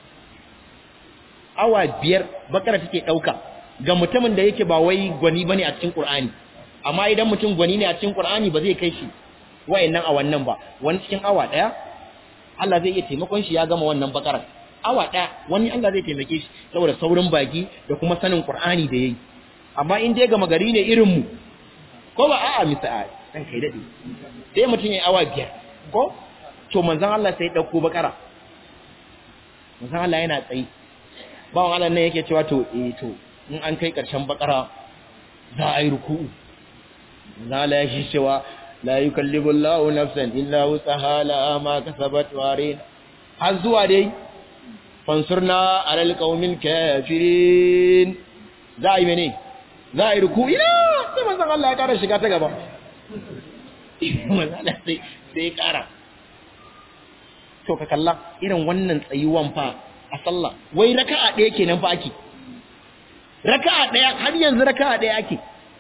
awa biyar bakara take dauka ga mutumin da yake ba wai gwani bane a cikin qur'ani amma idan mutum gwani ne a cikin qur'ani ba zai kai shi wayannan awannan ba wani cikin awa daya Allah zai iya taimakon shi ya gama wannan bakara awa daya wani Allah zai taimake shi saboda saurin baki da kuma sanin qur'ani da yayi amma in dai gama gari ne irin mu ko ba a'a misali dan kai dade sai mutun yayi awa biyar ko to manzon Allah sai dauko bakara manzon Allah yana tsayi bawon Allah ne yake cewa to eh to in an kai karshen bakara za a yi ruku'u manzon Allah ya shi cewa la yukallibu Allahu nafsan illa wusaha la ma kasabat warin har zuwa dai fansurna alal qaumil kafirin za a yi mene za a yi ruku ina sai manzon Allah ya kara shiga ta gaba manzon sai sai kara to ka kalla irin wannan tsayuwan fa a sallah wai raka'a ɗaya kenan fa ake raka'a ɗaya har yanzu raka'a ɗaya ake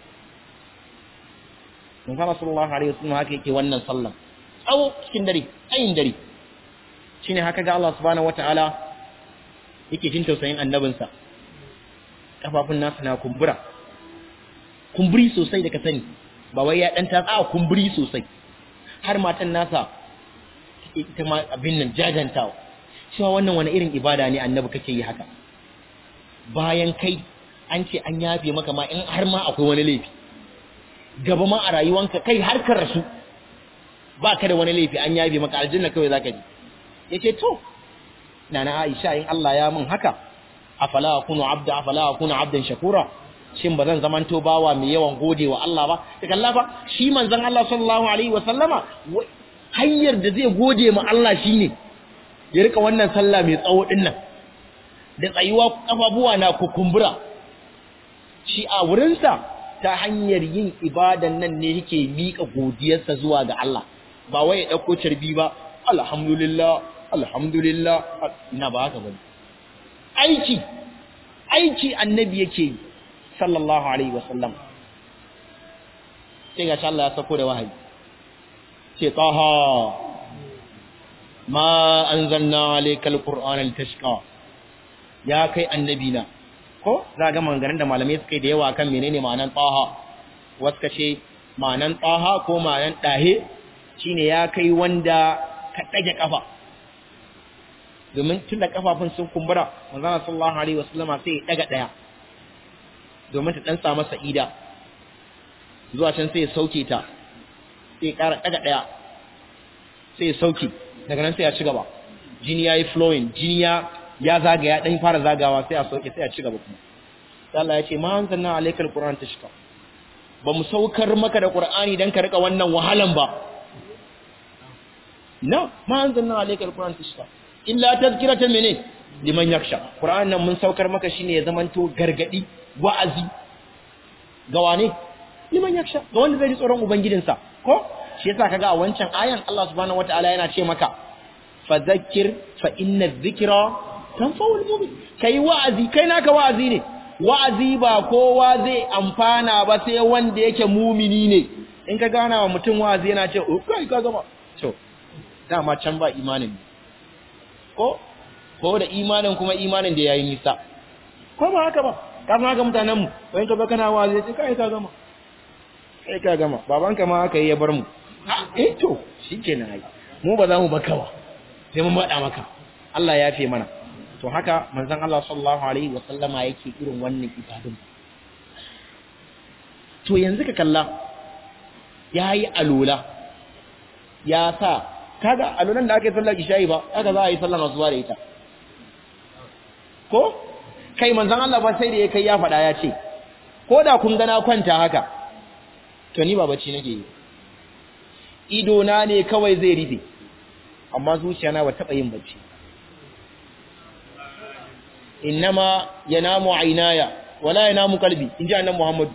manzon sallallahu alaihi wasallam haka yake wannan sallan tsawo cikin dare ayin dare shine haka ga Allah subhanahu wataala yake jin tausayin annabinsa kafafun nasa na kumbura kumburi sosai da ka sani ba wai ya dan tatsa kumburi sosai har matan nasa ita ma abin nan jajantawa cewa wannan wani irin ibada ne annabi kake yi haka bayan kai an ce an yafe maka ma in har ma akwai wani laifi gaba ma a rayuwanka kai har ka rasu ba ka da wani laifi an yafe maka aljanna kawai zaka ji yace to nana Aisha in Allah ya min haka afala akunu abda afala akunu abdan shakura shin ba zan zamanto bawa mai yawan gode wa Allah ba da kalla ba shi manzon Allah sallallahu alaihi wa sallama hanyar da zai gode ma Allah shine ya rika wannan sallah mai tsawo din nan da tsayuwa kafafuwa na kukumbura shi a wurinsa ta hanyar yin ibadan nan ne yake mika godiyarsa zuwa ga Allah ba wai ya dauko carbi ba alhamdulillah alhamdulillah ina ba haka bane aiki aiki annabi yake yi sallallahu alaihi wasallam sai ga Allah ya sako da wahayi ce taha ma anzalna alayka alqur'ana litashqa ya kai annabi na ko za ga maganganun da malamai suka yi da yawa kan menene ma'anan taha wasu kace ma'anan taha ko ma'anan dahe shine ya kai wanda ka dage kafa domin tun da kafafun sun kumbura manzon sallallahu alaihi wasallama sai ya daga daya domin ta dan samu sa'ida zuwa can sai ya sauke ta sai ya ƙara daga daya sai ya sauke daga nan sai ya ci gaba jini yayi flowing jini ya ya zagaya dan fara zagawa sai a sauke sai a ci gaba kuma sai Allah ya ce ma anzalna alaykal qur'an tashqa ba mu saukar maka da qur'ani dan ka rika wannan wahalan ba na ma anzalna alaykal qur'an tashqa illa tazkiratan mene liman yaksha qur'an nan mun saukar maka shine ya zamanto gargadi wa'azi ga wane liman yaksha ga wanda zai ji tsoron ubangijinsa ko shi yasa kaga a wancan ayan Allah subhanahu wataala yana ce maka fadhakkir fa inna dhikra tanfa'ul mu'min kai wa'azi kai naka wa'azi ne wa'azi ba kowa zai amfana ba sai wanda yake mumini ne in ka gana wa mutum wa'azi yana ce oh kai ka gama to dama can ba imanin ne ko ko da imanin kuma imanin da yayi nisa ko ba haka ba kafin haka mutanen mu wani ka kana wa'azi sai kai ka gama kai ka gama babanka ma haka yi ya bar mu eh to shikenan ai mu ba za mu baka ba sai mun bada maka Allah ya fi mana to haka manzon Allah sallallahu alaihi wa sallama yake irin wannan ibadun to yanzu ka kalla yayi alula ya sa kaga alulan da aka yi sallar isha'i ba haka za a yi sallar asuba da ita ko kai manzon Allah ba sai da ya kai ya faɗa ya ce ko da kun gana kwanta haka to ni ba bacci nake yi ido na ne kawai zai rufe amma zuciya na ba taɓa yin bacci innama yanamu aynaya wala yanamu qalbi inji annabi Muhammad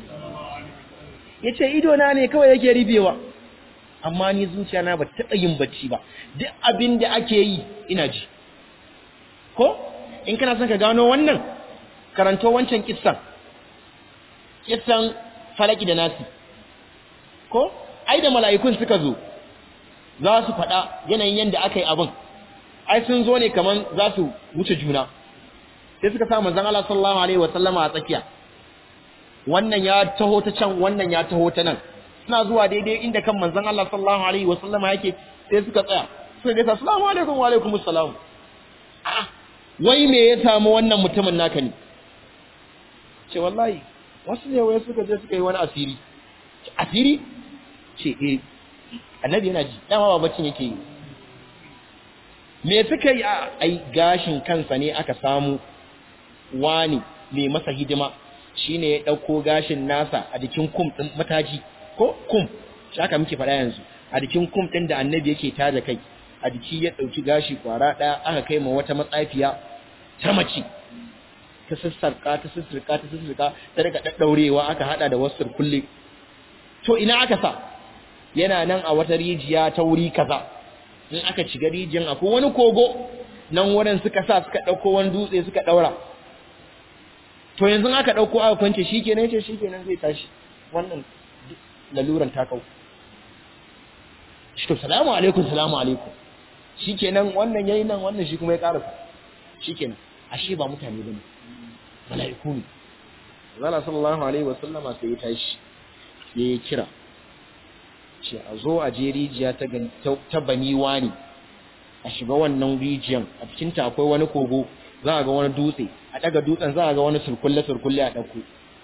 yace ido na ne kawai yake rufewa amma ni zuciya na ba taɓa yin bacci ba duk abin da ake yi ina ji ko in kana son ka gano wannan karanto wancan kissan kissan falaki da nasi ko ai da mala'ikun suka zo za su faɗa yanayin yadda aka yi abin ai sun zo ne kaman za su wuce juna sai suka sa manzon Allah sallallahu alaihi wa sallama a tsakiya wannan ya taho ta can wannan ya taho ta nan suna zuwa daidai inda kan manzon Allah sallallahu alaihi wa sallama yake sai suka tsaya suka ga assalamu alaikum wa alaikum assalam ah wai me ya samu wannan mutumin naka ne ce wallahi wasu ne wai suka je suka yi wani asiri asiri ce eh annabi yana ji dama ba baccin yake yi me suka yi ai gashin kansa ne aka samu wani mai masa hidima shine ya dauko gashin nasa a jikin kum din mataji ko kum shi aka muke faɗa yanzu a jikin kum din da annabi yake tada kai a jiki ya dauki gashi kwara daya aka kai ma wata matsafiya ta mace ta sassarka ta sassarka ta sassarka ta daga daddaurewa aka hada da wasu kulle to ina aka sa yana nan a wata rijiya ta wuri kaza in aka shiga rijiyan akwai wani kogo nan wurin suka sa suka dauko wani dutse suka daura to yanzu aka dauko aka kwance shikenan ce shikenan zai tashi wannan laluran ta kau shi to salamu alaikum salamu alaikum shikenan wannan yayi nan wannan shi kuma ya karasa shikenan ashe ba mutane bane mala'iku ne Allah sallallahu alaihi wasallama sai ya tashi ya yi kira ce a zo a je rijiya ta baniwa ne a shiga wannan rijiyan a cikinta akwai wani kogo za a ga wani dutse a daga dutsen za a ga wani surkulle-surkulle a ɗauko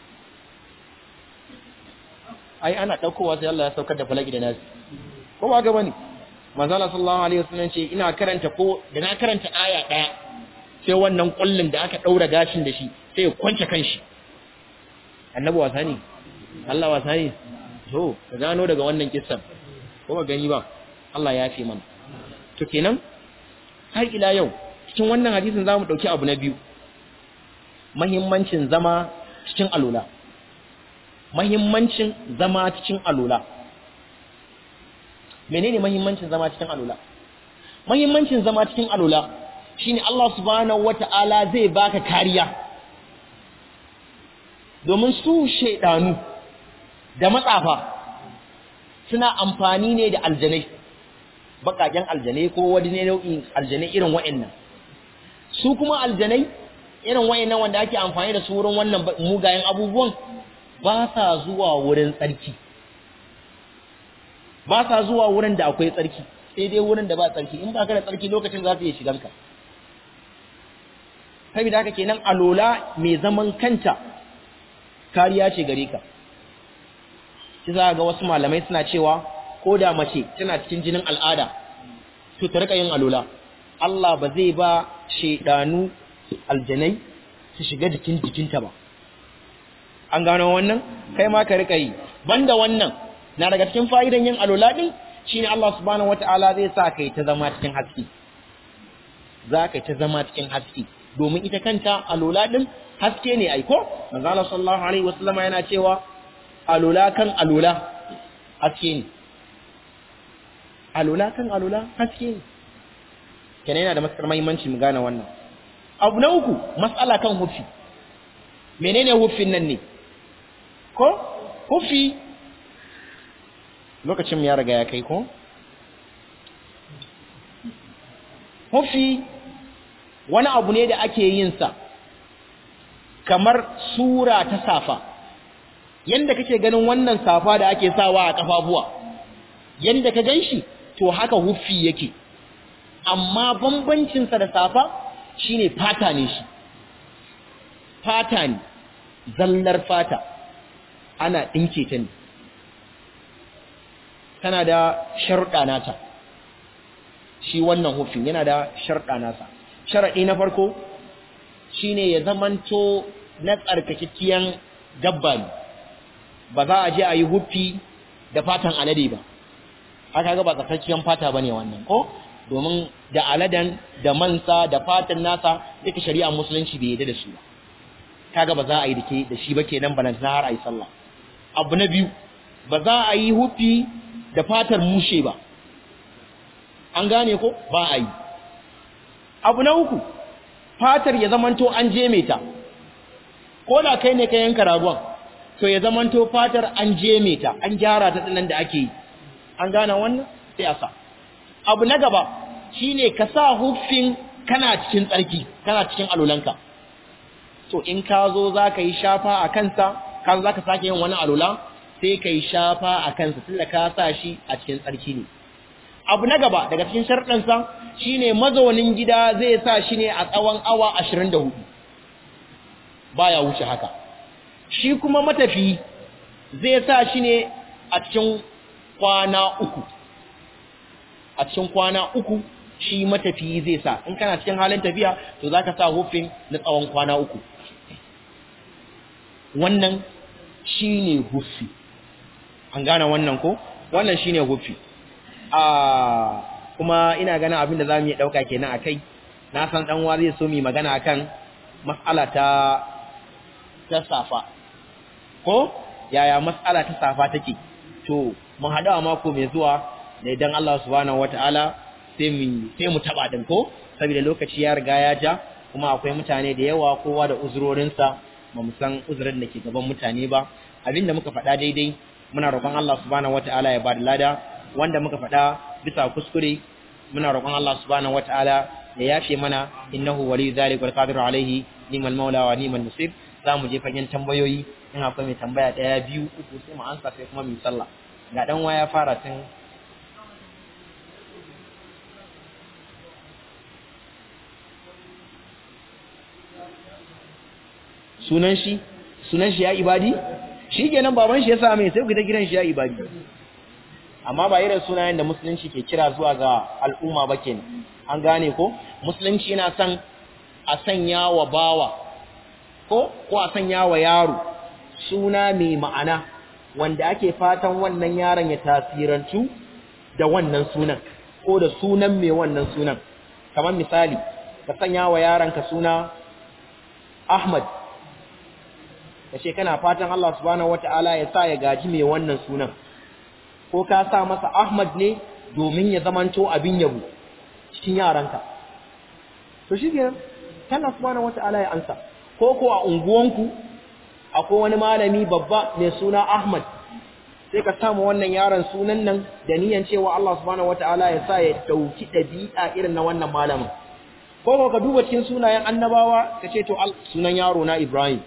ai ana ɗaukowa sai Allah ya saukar da falaki da nasi ko ba ga bane manzala sallallahu alaihi wasallam ce ina karanta ko da na karanta aya ɗaya sai wannan kullun da aka ɗaura gashin da shi sai ya kwance kanshi annabi wasa ne Allah wasa ne to ka gano daga wannan kissan ko ba gani ba Allah ya fi mana to kenan har ila yau cikin wannan hadisin zamu dauki abu na biyu muhimmancin zama cikin alula muhimmancin zama cikin alula menene muhimmancin zama cikin alula muhimmancin zama cikin alula shine Allah subhanahu wata'ala zai baka kariya domin su shedanu da matsafa suna amfani ne da aljanai bakaken aljanai ko wani ne nau'in aljanai irin wa'annan su kuma aljanai irin wa'annan wanda ake amfani da su wurin wannan mugayen abubuwan ba sa zuwa wurin tsarki ba sa zuwa wurin da akwai tsarki sai dai wurin da ba tsarki in ba ka da tsarki lokacin za su iya shiganka saboda haka kenan alola mai zaman kanta kariya ce gare ka shi za ga wasu malamai suna cewa ko da mace tana cikin jinin al'ada to ta rika yin alola Allah ba zai ba shedanu aljanai su shiga jikin jikinta ba an gano wannan kai ma ka rika yi banda wannan na daga cikin fa'idan yin alola din shine Allah subhanahu wataala zai sa kai ta zama cikin haske za ka ta zama cikin haske domin ita kanta alola din haske ne aiko manzo Allah sallallahu alaihi wasallam yana cewa alola kan alola haske ne alola kan alola haske ne kenan yana da matukar muhimmanci mu gane wannan abu na uku mas'ala kan hufi menene hufin nan ne ko hufi lokacin ya riga ya kai ko hufi wani abu ne da ake yin sa kamar sura ta safa yanda kake ganin wannan safa da ake sawa a kafafuwa yanda ka ganshi to haka huffi yake amma bambancin sa da safa shine fata ne shi fata ne zallar fata ana dinke ta ne tana da sharuɗa nata shi wannan huffin yana da sharuɗa nasa sharaɗi na farko shine ya zamanto na tsarkakekiyan dabba ne ba za a je a yi huffi da fatan alade ba haka ga ba tsarkakiyan fata ba ne wannan ko domin da aladan da mansa da fatan nasa duka shari'a musulunci bai yadda da su ba kaga ba za a yi dake da shi ba kenan ba na har a yi sallah abu na biyu ba za a yi huffi da fatar mushe ba an gane ko ba a yi abu na uku fatar ya zamanto an je ta ko da kai ne ka yanka ragon to ya zamanto fatar an je ta an gyara ta dinan da ake yi an gane wannan sai a sa abu na gaba shine ka sa huffin kana cikin tsarki kana cikin alulanka to in ka zo za ka yi shafa a kansa ka za ka sake yin wani alula sai ka yi shafa a kansa tunda ka sa shi a cikin tsarki ne abu na gaba daga cikin sharɗansa shine mazaunin gida zai sa shi ne a tsawon awa 24 baya wuce haka shi kuma matafi zai sa shi ne a cikin kwana uku a cikin kwana uku shi matafi zai sa in kana cikin halin tafiya to zaka sa hufin na tsawon kwana uku wannan shine hufi an gane wannan ko wannan shine hufi a kuma ina ganin abin da zamu yi dauka kenan akai na san dan wa zai so mu magana akan mas'ala ta ta safa ko yaya mas'ala ta safa take to mu hada a mako mai zuwa da idan Allah subhanahu wataala sai mu sai mu taba din ko saboda lokaci ya riga ya ja kuma akwai mutane da yawa kowa da uzurorinsa ba mu san uzurin da ke gaban mutane ba abinda muka faɗa daidai muna roƙon Allah subhanahu wataala ya ba da lada wanda muka faɗa bisa kuskure muna roƙon Allah subhanahu wataala ya yafe mana innahu waliyyu zalika wal qadiru alaihi nimal maula wa nimal musib zamu je fagen tambayoyi in akwai mai tambaya ɗaya biyu uku sai mu ansa sai kuma mu yi sallah ga dan waya fara tun sunan shi sunan shi ya ibadi shi kenan baban shi ya sa mai sai ku ta kiran shi ya ibadi amma ba irin sunayen da musulunci ke kira zuwa ga al'umma ba kenan an gane ko musulunci yana son a sanya wa bawa ko ko a sanya wa yaro suna mai ma'ana wanda ake fatan wannan yaron ya tasirantu da wannan sunan ko da sunan mai wannan sunan kamar misali ka sanya wa yaronka suna Ahmad kace kana fatan Allah subhanahu wataala ya sa ya gaji mai wannan sunan ko ka sa masa Ahmad ne domin ya zamanto abin yabo cikin yaranka to shikenan Allah subhanahu wataala ya ansa ko ko a unguwanku akwai wani malami babba mai suna Ahmad sai ka samu wannan yaron sunan nan da niyan cewa Allah subhanahu wataala ya sa ya dauki dabi'a irin na wannan malamin ko ko ka duba cikin sunayen annabawa ka ce to sunan yaro na Ibrahim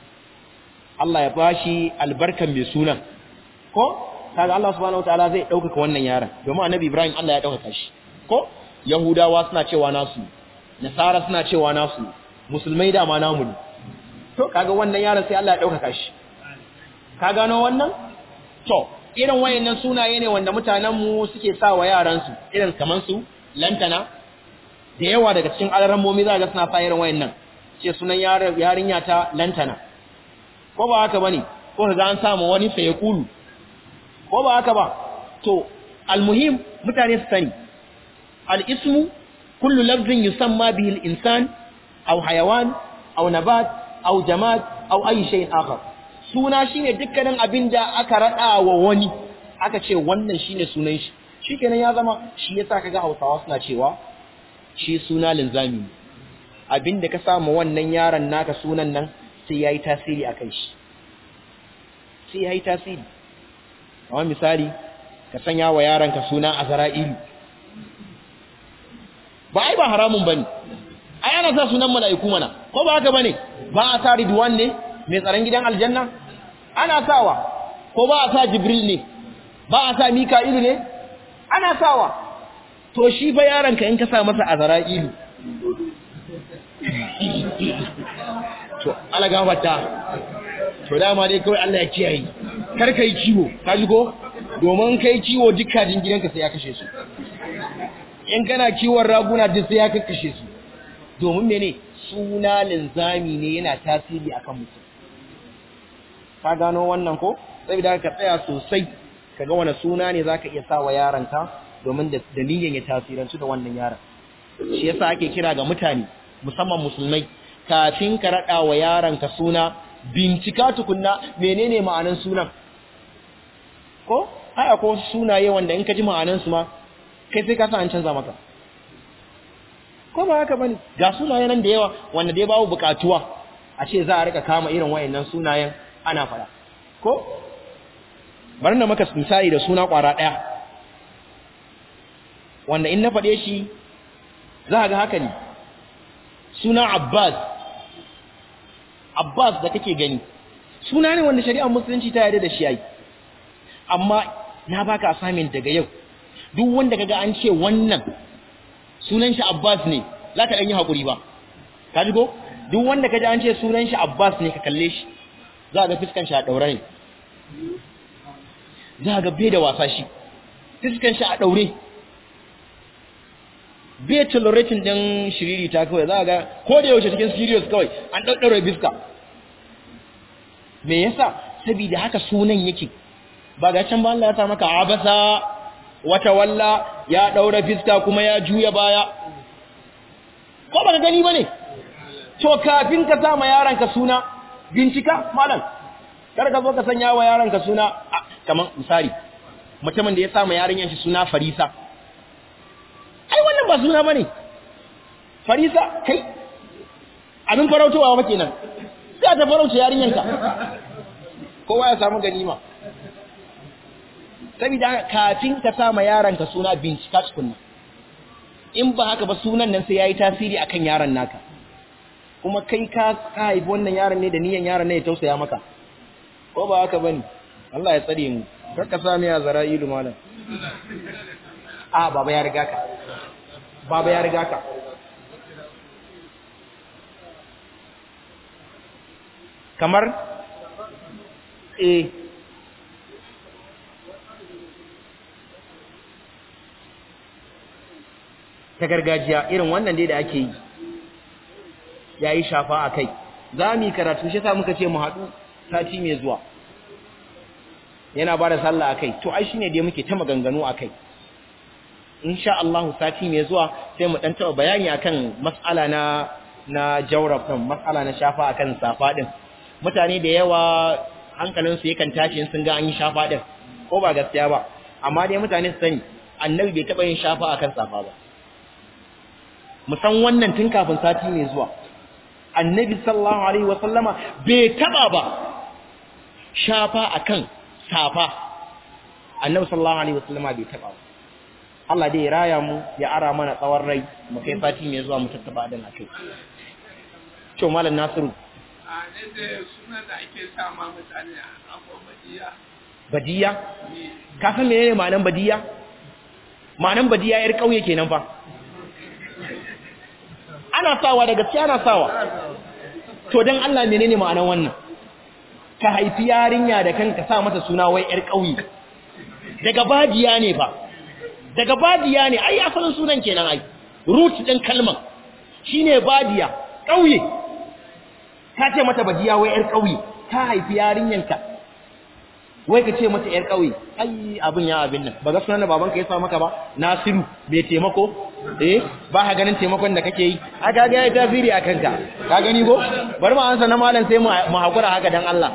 Allah ya bashi albarkan mai sunan ko kaga Allah subhanahu wataala zai dauka wannan yaron domin annabi Ibrahim Allah ya dauka shi ko yahudawa suna cewa nasu nasara suna cewa nasu musulmai da ma namu ne to kaga wannan yaron sai Allah ya dauka shi ka gano wannan to irin wayannan sunaye ne wanda mutanen mu suke sa wa yaran su irin kaman su lantana da yawa daga cikin alarammomi za ga suna sa irin wayannan ce sunan yarinya ta lantana ko ba haka bane ko kaga an samu wani sai ya kulu ko ba haka ba to almuhim mutane su sani al-ismu kullu lafzin yusamma bihi al-insan aw hayawan aw nabat aw jamad aw ayi shay'in akhar suna shine dukkanin abinda aka rada wa wani aka ce wannan shine sunan shi shikenan ya zama shi yasa kaga Hausawa suna cewa shi suna linzami abinda ka samu wannan yaron naka sunan nan sai yayi tasiri akan shi sai yayi tasiri kamar misali ka sanya wa yaranka suna azra'ilu ba ai ba haramun bane ai ana sa sunan mala'iku mana ko ba haka bane ba a sa ridwan ne mai tsaron gidan aljanna ana sawa ko ba a sa jibril ne ba a sa mika'ilu ne ana sawa to shi ba yaranka in ka sa masa azra'ilu to ala gafarta to dama dai kawai Allah ya kiyaye kar kai ciwo ka ji ko domin kai ciwo dukkan gidanka sai ya kashe su in kana kiwon raguna duk sai ya kakkashe su domin mene suna linzami ne yana tasiri akan mutum ka gano wannan ko saboda ka tsaya sosai kaga wani suna ne zaka iya sa wa yaranka domin da dalilin ya tasirantu da wannan yaron shi yasa ake kira ga mutane musamman musulmai kafin ka rada wa yaranka suna bincika tukunna menene ma'anan sunan ko ai akwai wasu sunaye wanda in ka ji ma'anan su ma kai sai ka san an canza maka ko ba haka bane ga sunayen nan da yawa wanda dai babu bukatuwa a ce za a rika kama irin wayannan sunayen ana fara ko bari na maka misali da suna kwara daya wanda in na faɗe shi za ga haka ne suna Abbas Abbas da kake gani suna ne wanda shari'ar musulunci ta yarda da shi yayi amma na baka assignment daga yau duk wanda kaga an ce wannan sunan shi Abbas ne zaka dan yi hakuri ba ka ji ko duk wanda kaji an ce sunan shi Abbas ne ka kalle shi za ga fiskan shi a daure ne za ga bai da wasa shi fiskan shi a daure bai tolerating din shiriri ta kawai za ga ko da yaushe cikin serious kawai an daddaure fiska me yasa saboda haka sunan yake ba ga can ba Allah ya sa maka abasa wata walla ya daura fiska kuma ya juya baya ko baka gani bane to kafin ka sama yaranka suna bincika malam kar ka zo ka sanya wa yaranka suna kaman misali mutumin da ya sama yarinyan shi suna Farisa ai wannan ba suna bane Farisa kai abin farautowa ba kenan sai ta farauta yarinyanka kowa ya samu ganima saboda kafin ka sama yaranka suna bincika tukunna in ba haka ba sunan nan sai yayi tasiri akan yaron naka kuma kai ka ka haifi wannan yaron ne da niyan yaron ne ya tausaya maka ko ba haka bane Allah ya tsare mu kar ka sami ya zara'ilu malam a baba ya riga ka baba ya riga ka kamar eh ta gargajiya irin wannan dai da ake yi ya yi shafa a kai za mu yi karatu shi sa muka ce mu haɗu sati mai zuwa yana ba da sallah a kai to ai shi ne dai muke ta maganganu a kai insha Allah sati mai zuwa sai mu ɗan taɓa bayani akan mas'ala na na jawrab kan mas'ala na shafa akan safa din mutane da yawa hankalinsu yakan tashi sun ga an yi shafa din ko ba gaskiya ba amma dai mutane su sani annabi bai taɓa yin shafa akan safa ba mu san wannan tun kafin sati mai zuwa annabi sallallahu alaihi wa sallama bai taɓa ba shafa akan safa annabi sallallahu alaihi wa sallama bai taɓa ba Allah dai ya raya mu ya ara mana tsawon rai mu kai sati mai zuwa mu tattaba dan akai to malam nasiru
a ne da sunan da ake sa ma mutane a abuwa badiya
badiya ka san menene ma'anan badiya ma'anan badiya yar kauye kenan fa ana sawa da gaskiya ana sawa to dan Allah menene ma'anan wannan ka haifi yarinya da kanka sa mata suna wai yar kauye daga badiya ne fa daga badiya ne ai asalin sunan kenan ai root din kalman shine badiya kauye ka ce mata badiya wai yar kauye ka haifi yarinyanka wai ka ce mata yar kauye ai abin ya abin nan ba ga sunan babanka ya sa maka ba Nasiru bai taimako eh ba ka ganin taimakon da kake yi aka ga yayi tasiri akan ka ka gani go bari mu ansa na malam sai mu hakura haka dan Allah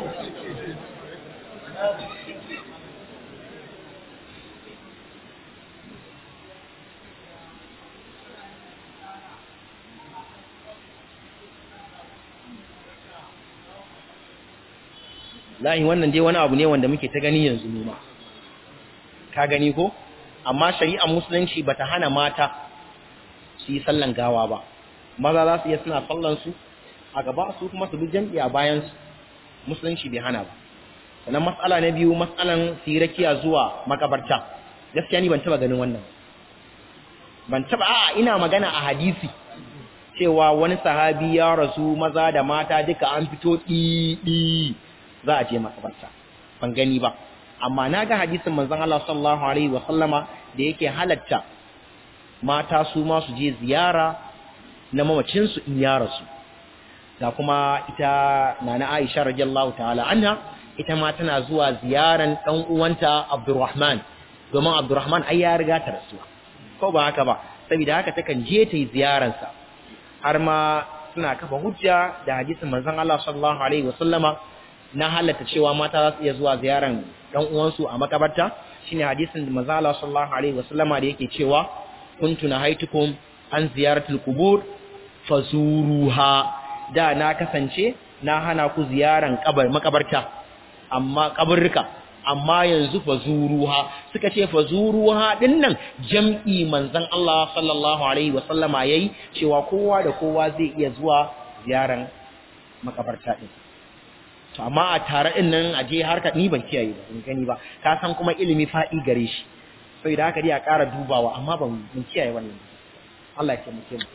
lahi wannan dai wani abu ne wanda muke ta gani yanzu mu ma ka gani ko amma shari'ar musulunci bata hana mata su yi sallan gawa ba maza za su iya suna sallan su a gaba su kuma su bi jam'i a bayan su musulunci bai hana ba sannan matsala na biyu matsalan sirakiya zuwa makabarta gaskiya ni ban taba ganin wannan ban taba a'a ina magana a hadisi cewa wani sahabi ya rasu maza da mata duka an fito ɗi za a je makabarta ban gani ba amma na ga hadisin manzon Allah sallallahu alaihi wa sallama da yake halatta mata su ma su je ziyara na mamacin su in ya rasu da kuma ita nana Aisha radiyallahu ta'ala anha ita ma tana zuwa ziyaran dan uwanta Abdurrahman domin Abdurrahman ai ya riga ta rasuwa ko ba haka ba saboda haka takan je ta yi ziyaransa har ma suna kafa hujja da hadisin manzon Allah sallallahu alaihi wa sallama na halatta cewa mata za su iya zuwa ziyaran ɗan uwansu a makabarta shine hadisin da manzo Allah sallallahu alaihi wasallama da yake cewa kuntu nahaitukum an ziyaratul qubur fazuruha da na kasance na hana ku ziyaran kabar makabarta amma kaburruka amma yanzu fazuruha suka ce fazuruha dinnan jam'i manzon Allah sallallahu alaihi wasallama yayi cewa kowa da kowa zai iya zuwa ziyaran makabarta din to amma a tare din nan a je harka ni ban kiyaye ba in gani ba ka san kuma ilimi fa'i gare shi sai da haka dai a ƙara dubawa amma ban ban kiyaye wannan Allah ya taimake mu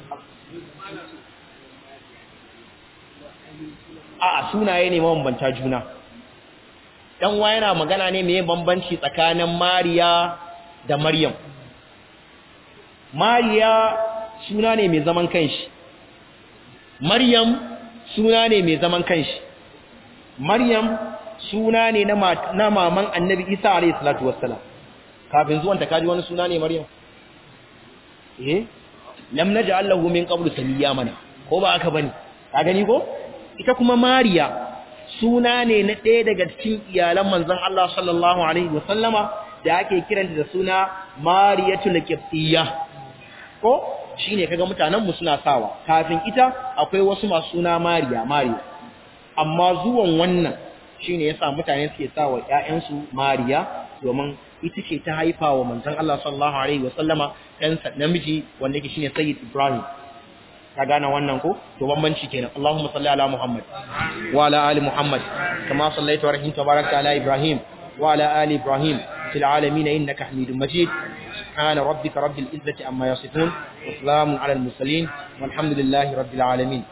a a sunaye ne mabambanta juna dan wa yana magana ne meye bambanci tsakanin Mariya da Maryam Mariya suna ne mai zaman kanshi Maryam suna ne mai zaman kanshi Maryam suna ne na maman Annabi Isa alayhi salatu wassalam kafin zuwan ta kaji wani suna ne Maryam eh lam naj'al lahu min qablu samiyya mana ko ba aka bane ka gani ko ita kuma Mariya suna ne na ɗaya daga cikin iyalan manzon Allah sallallahu alaihi wasallama da ake kiranta da suna Mariyatul Qibtiyya ko shine kaga mutanen mu suna sawa kafin ita akwai wasu masu suna Mariya Mariya amma zuwan wannan shine yasa mutane suke sa wa ƴaƴansu Mariya domin ita ce ta haifa wa manzon Allah sallallahu alaihi wasallama ɗansa namiji wanda yake shine Sayyid Ibrahim ka gane wannan ko to bambanci kenan Allahumma salli ala Muhammad wa ala ali Muhammad kama sallaita wa rahimta barakta ala Ibrahim wa ala ali Ibrahim fil alamin innaka Hamidum Majid subhana rabbika rabbil izzati amma yasifun wa salamun ala al mursalin walhamdulillahi rabbil alamin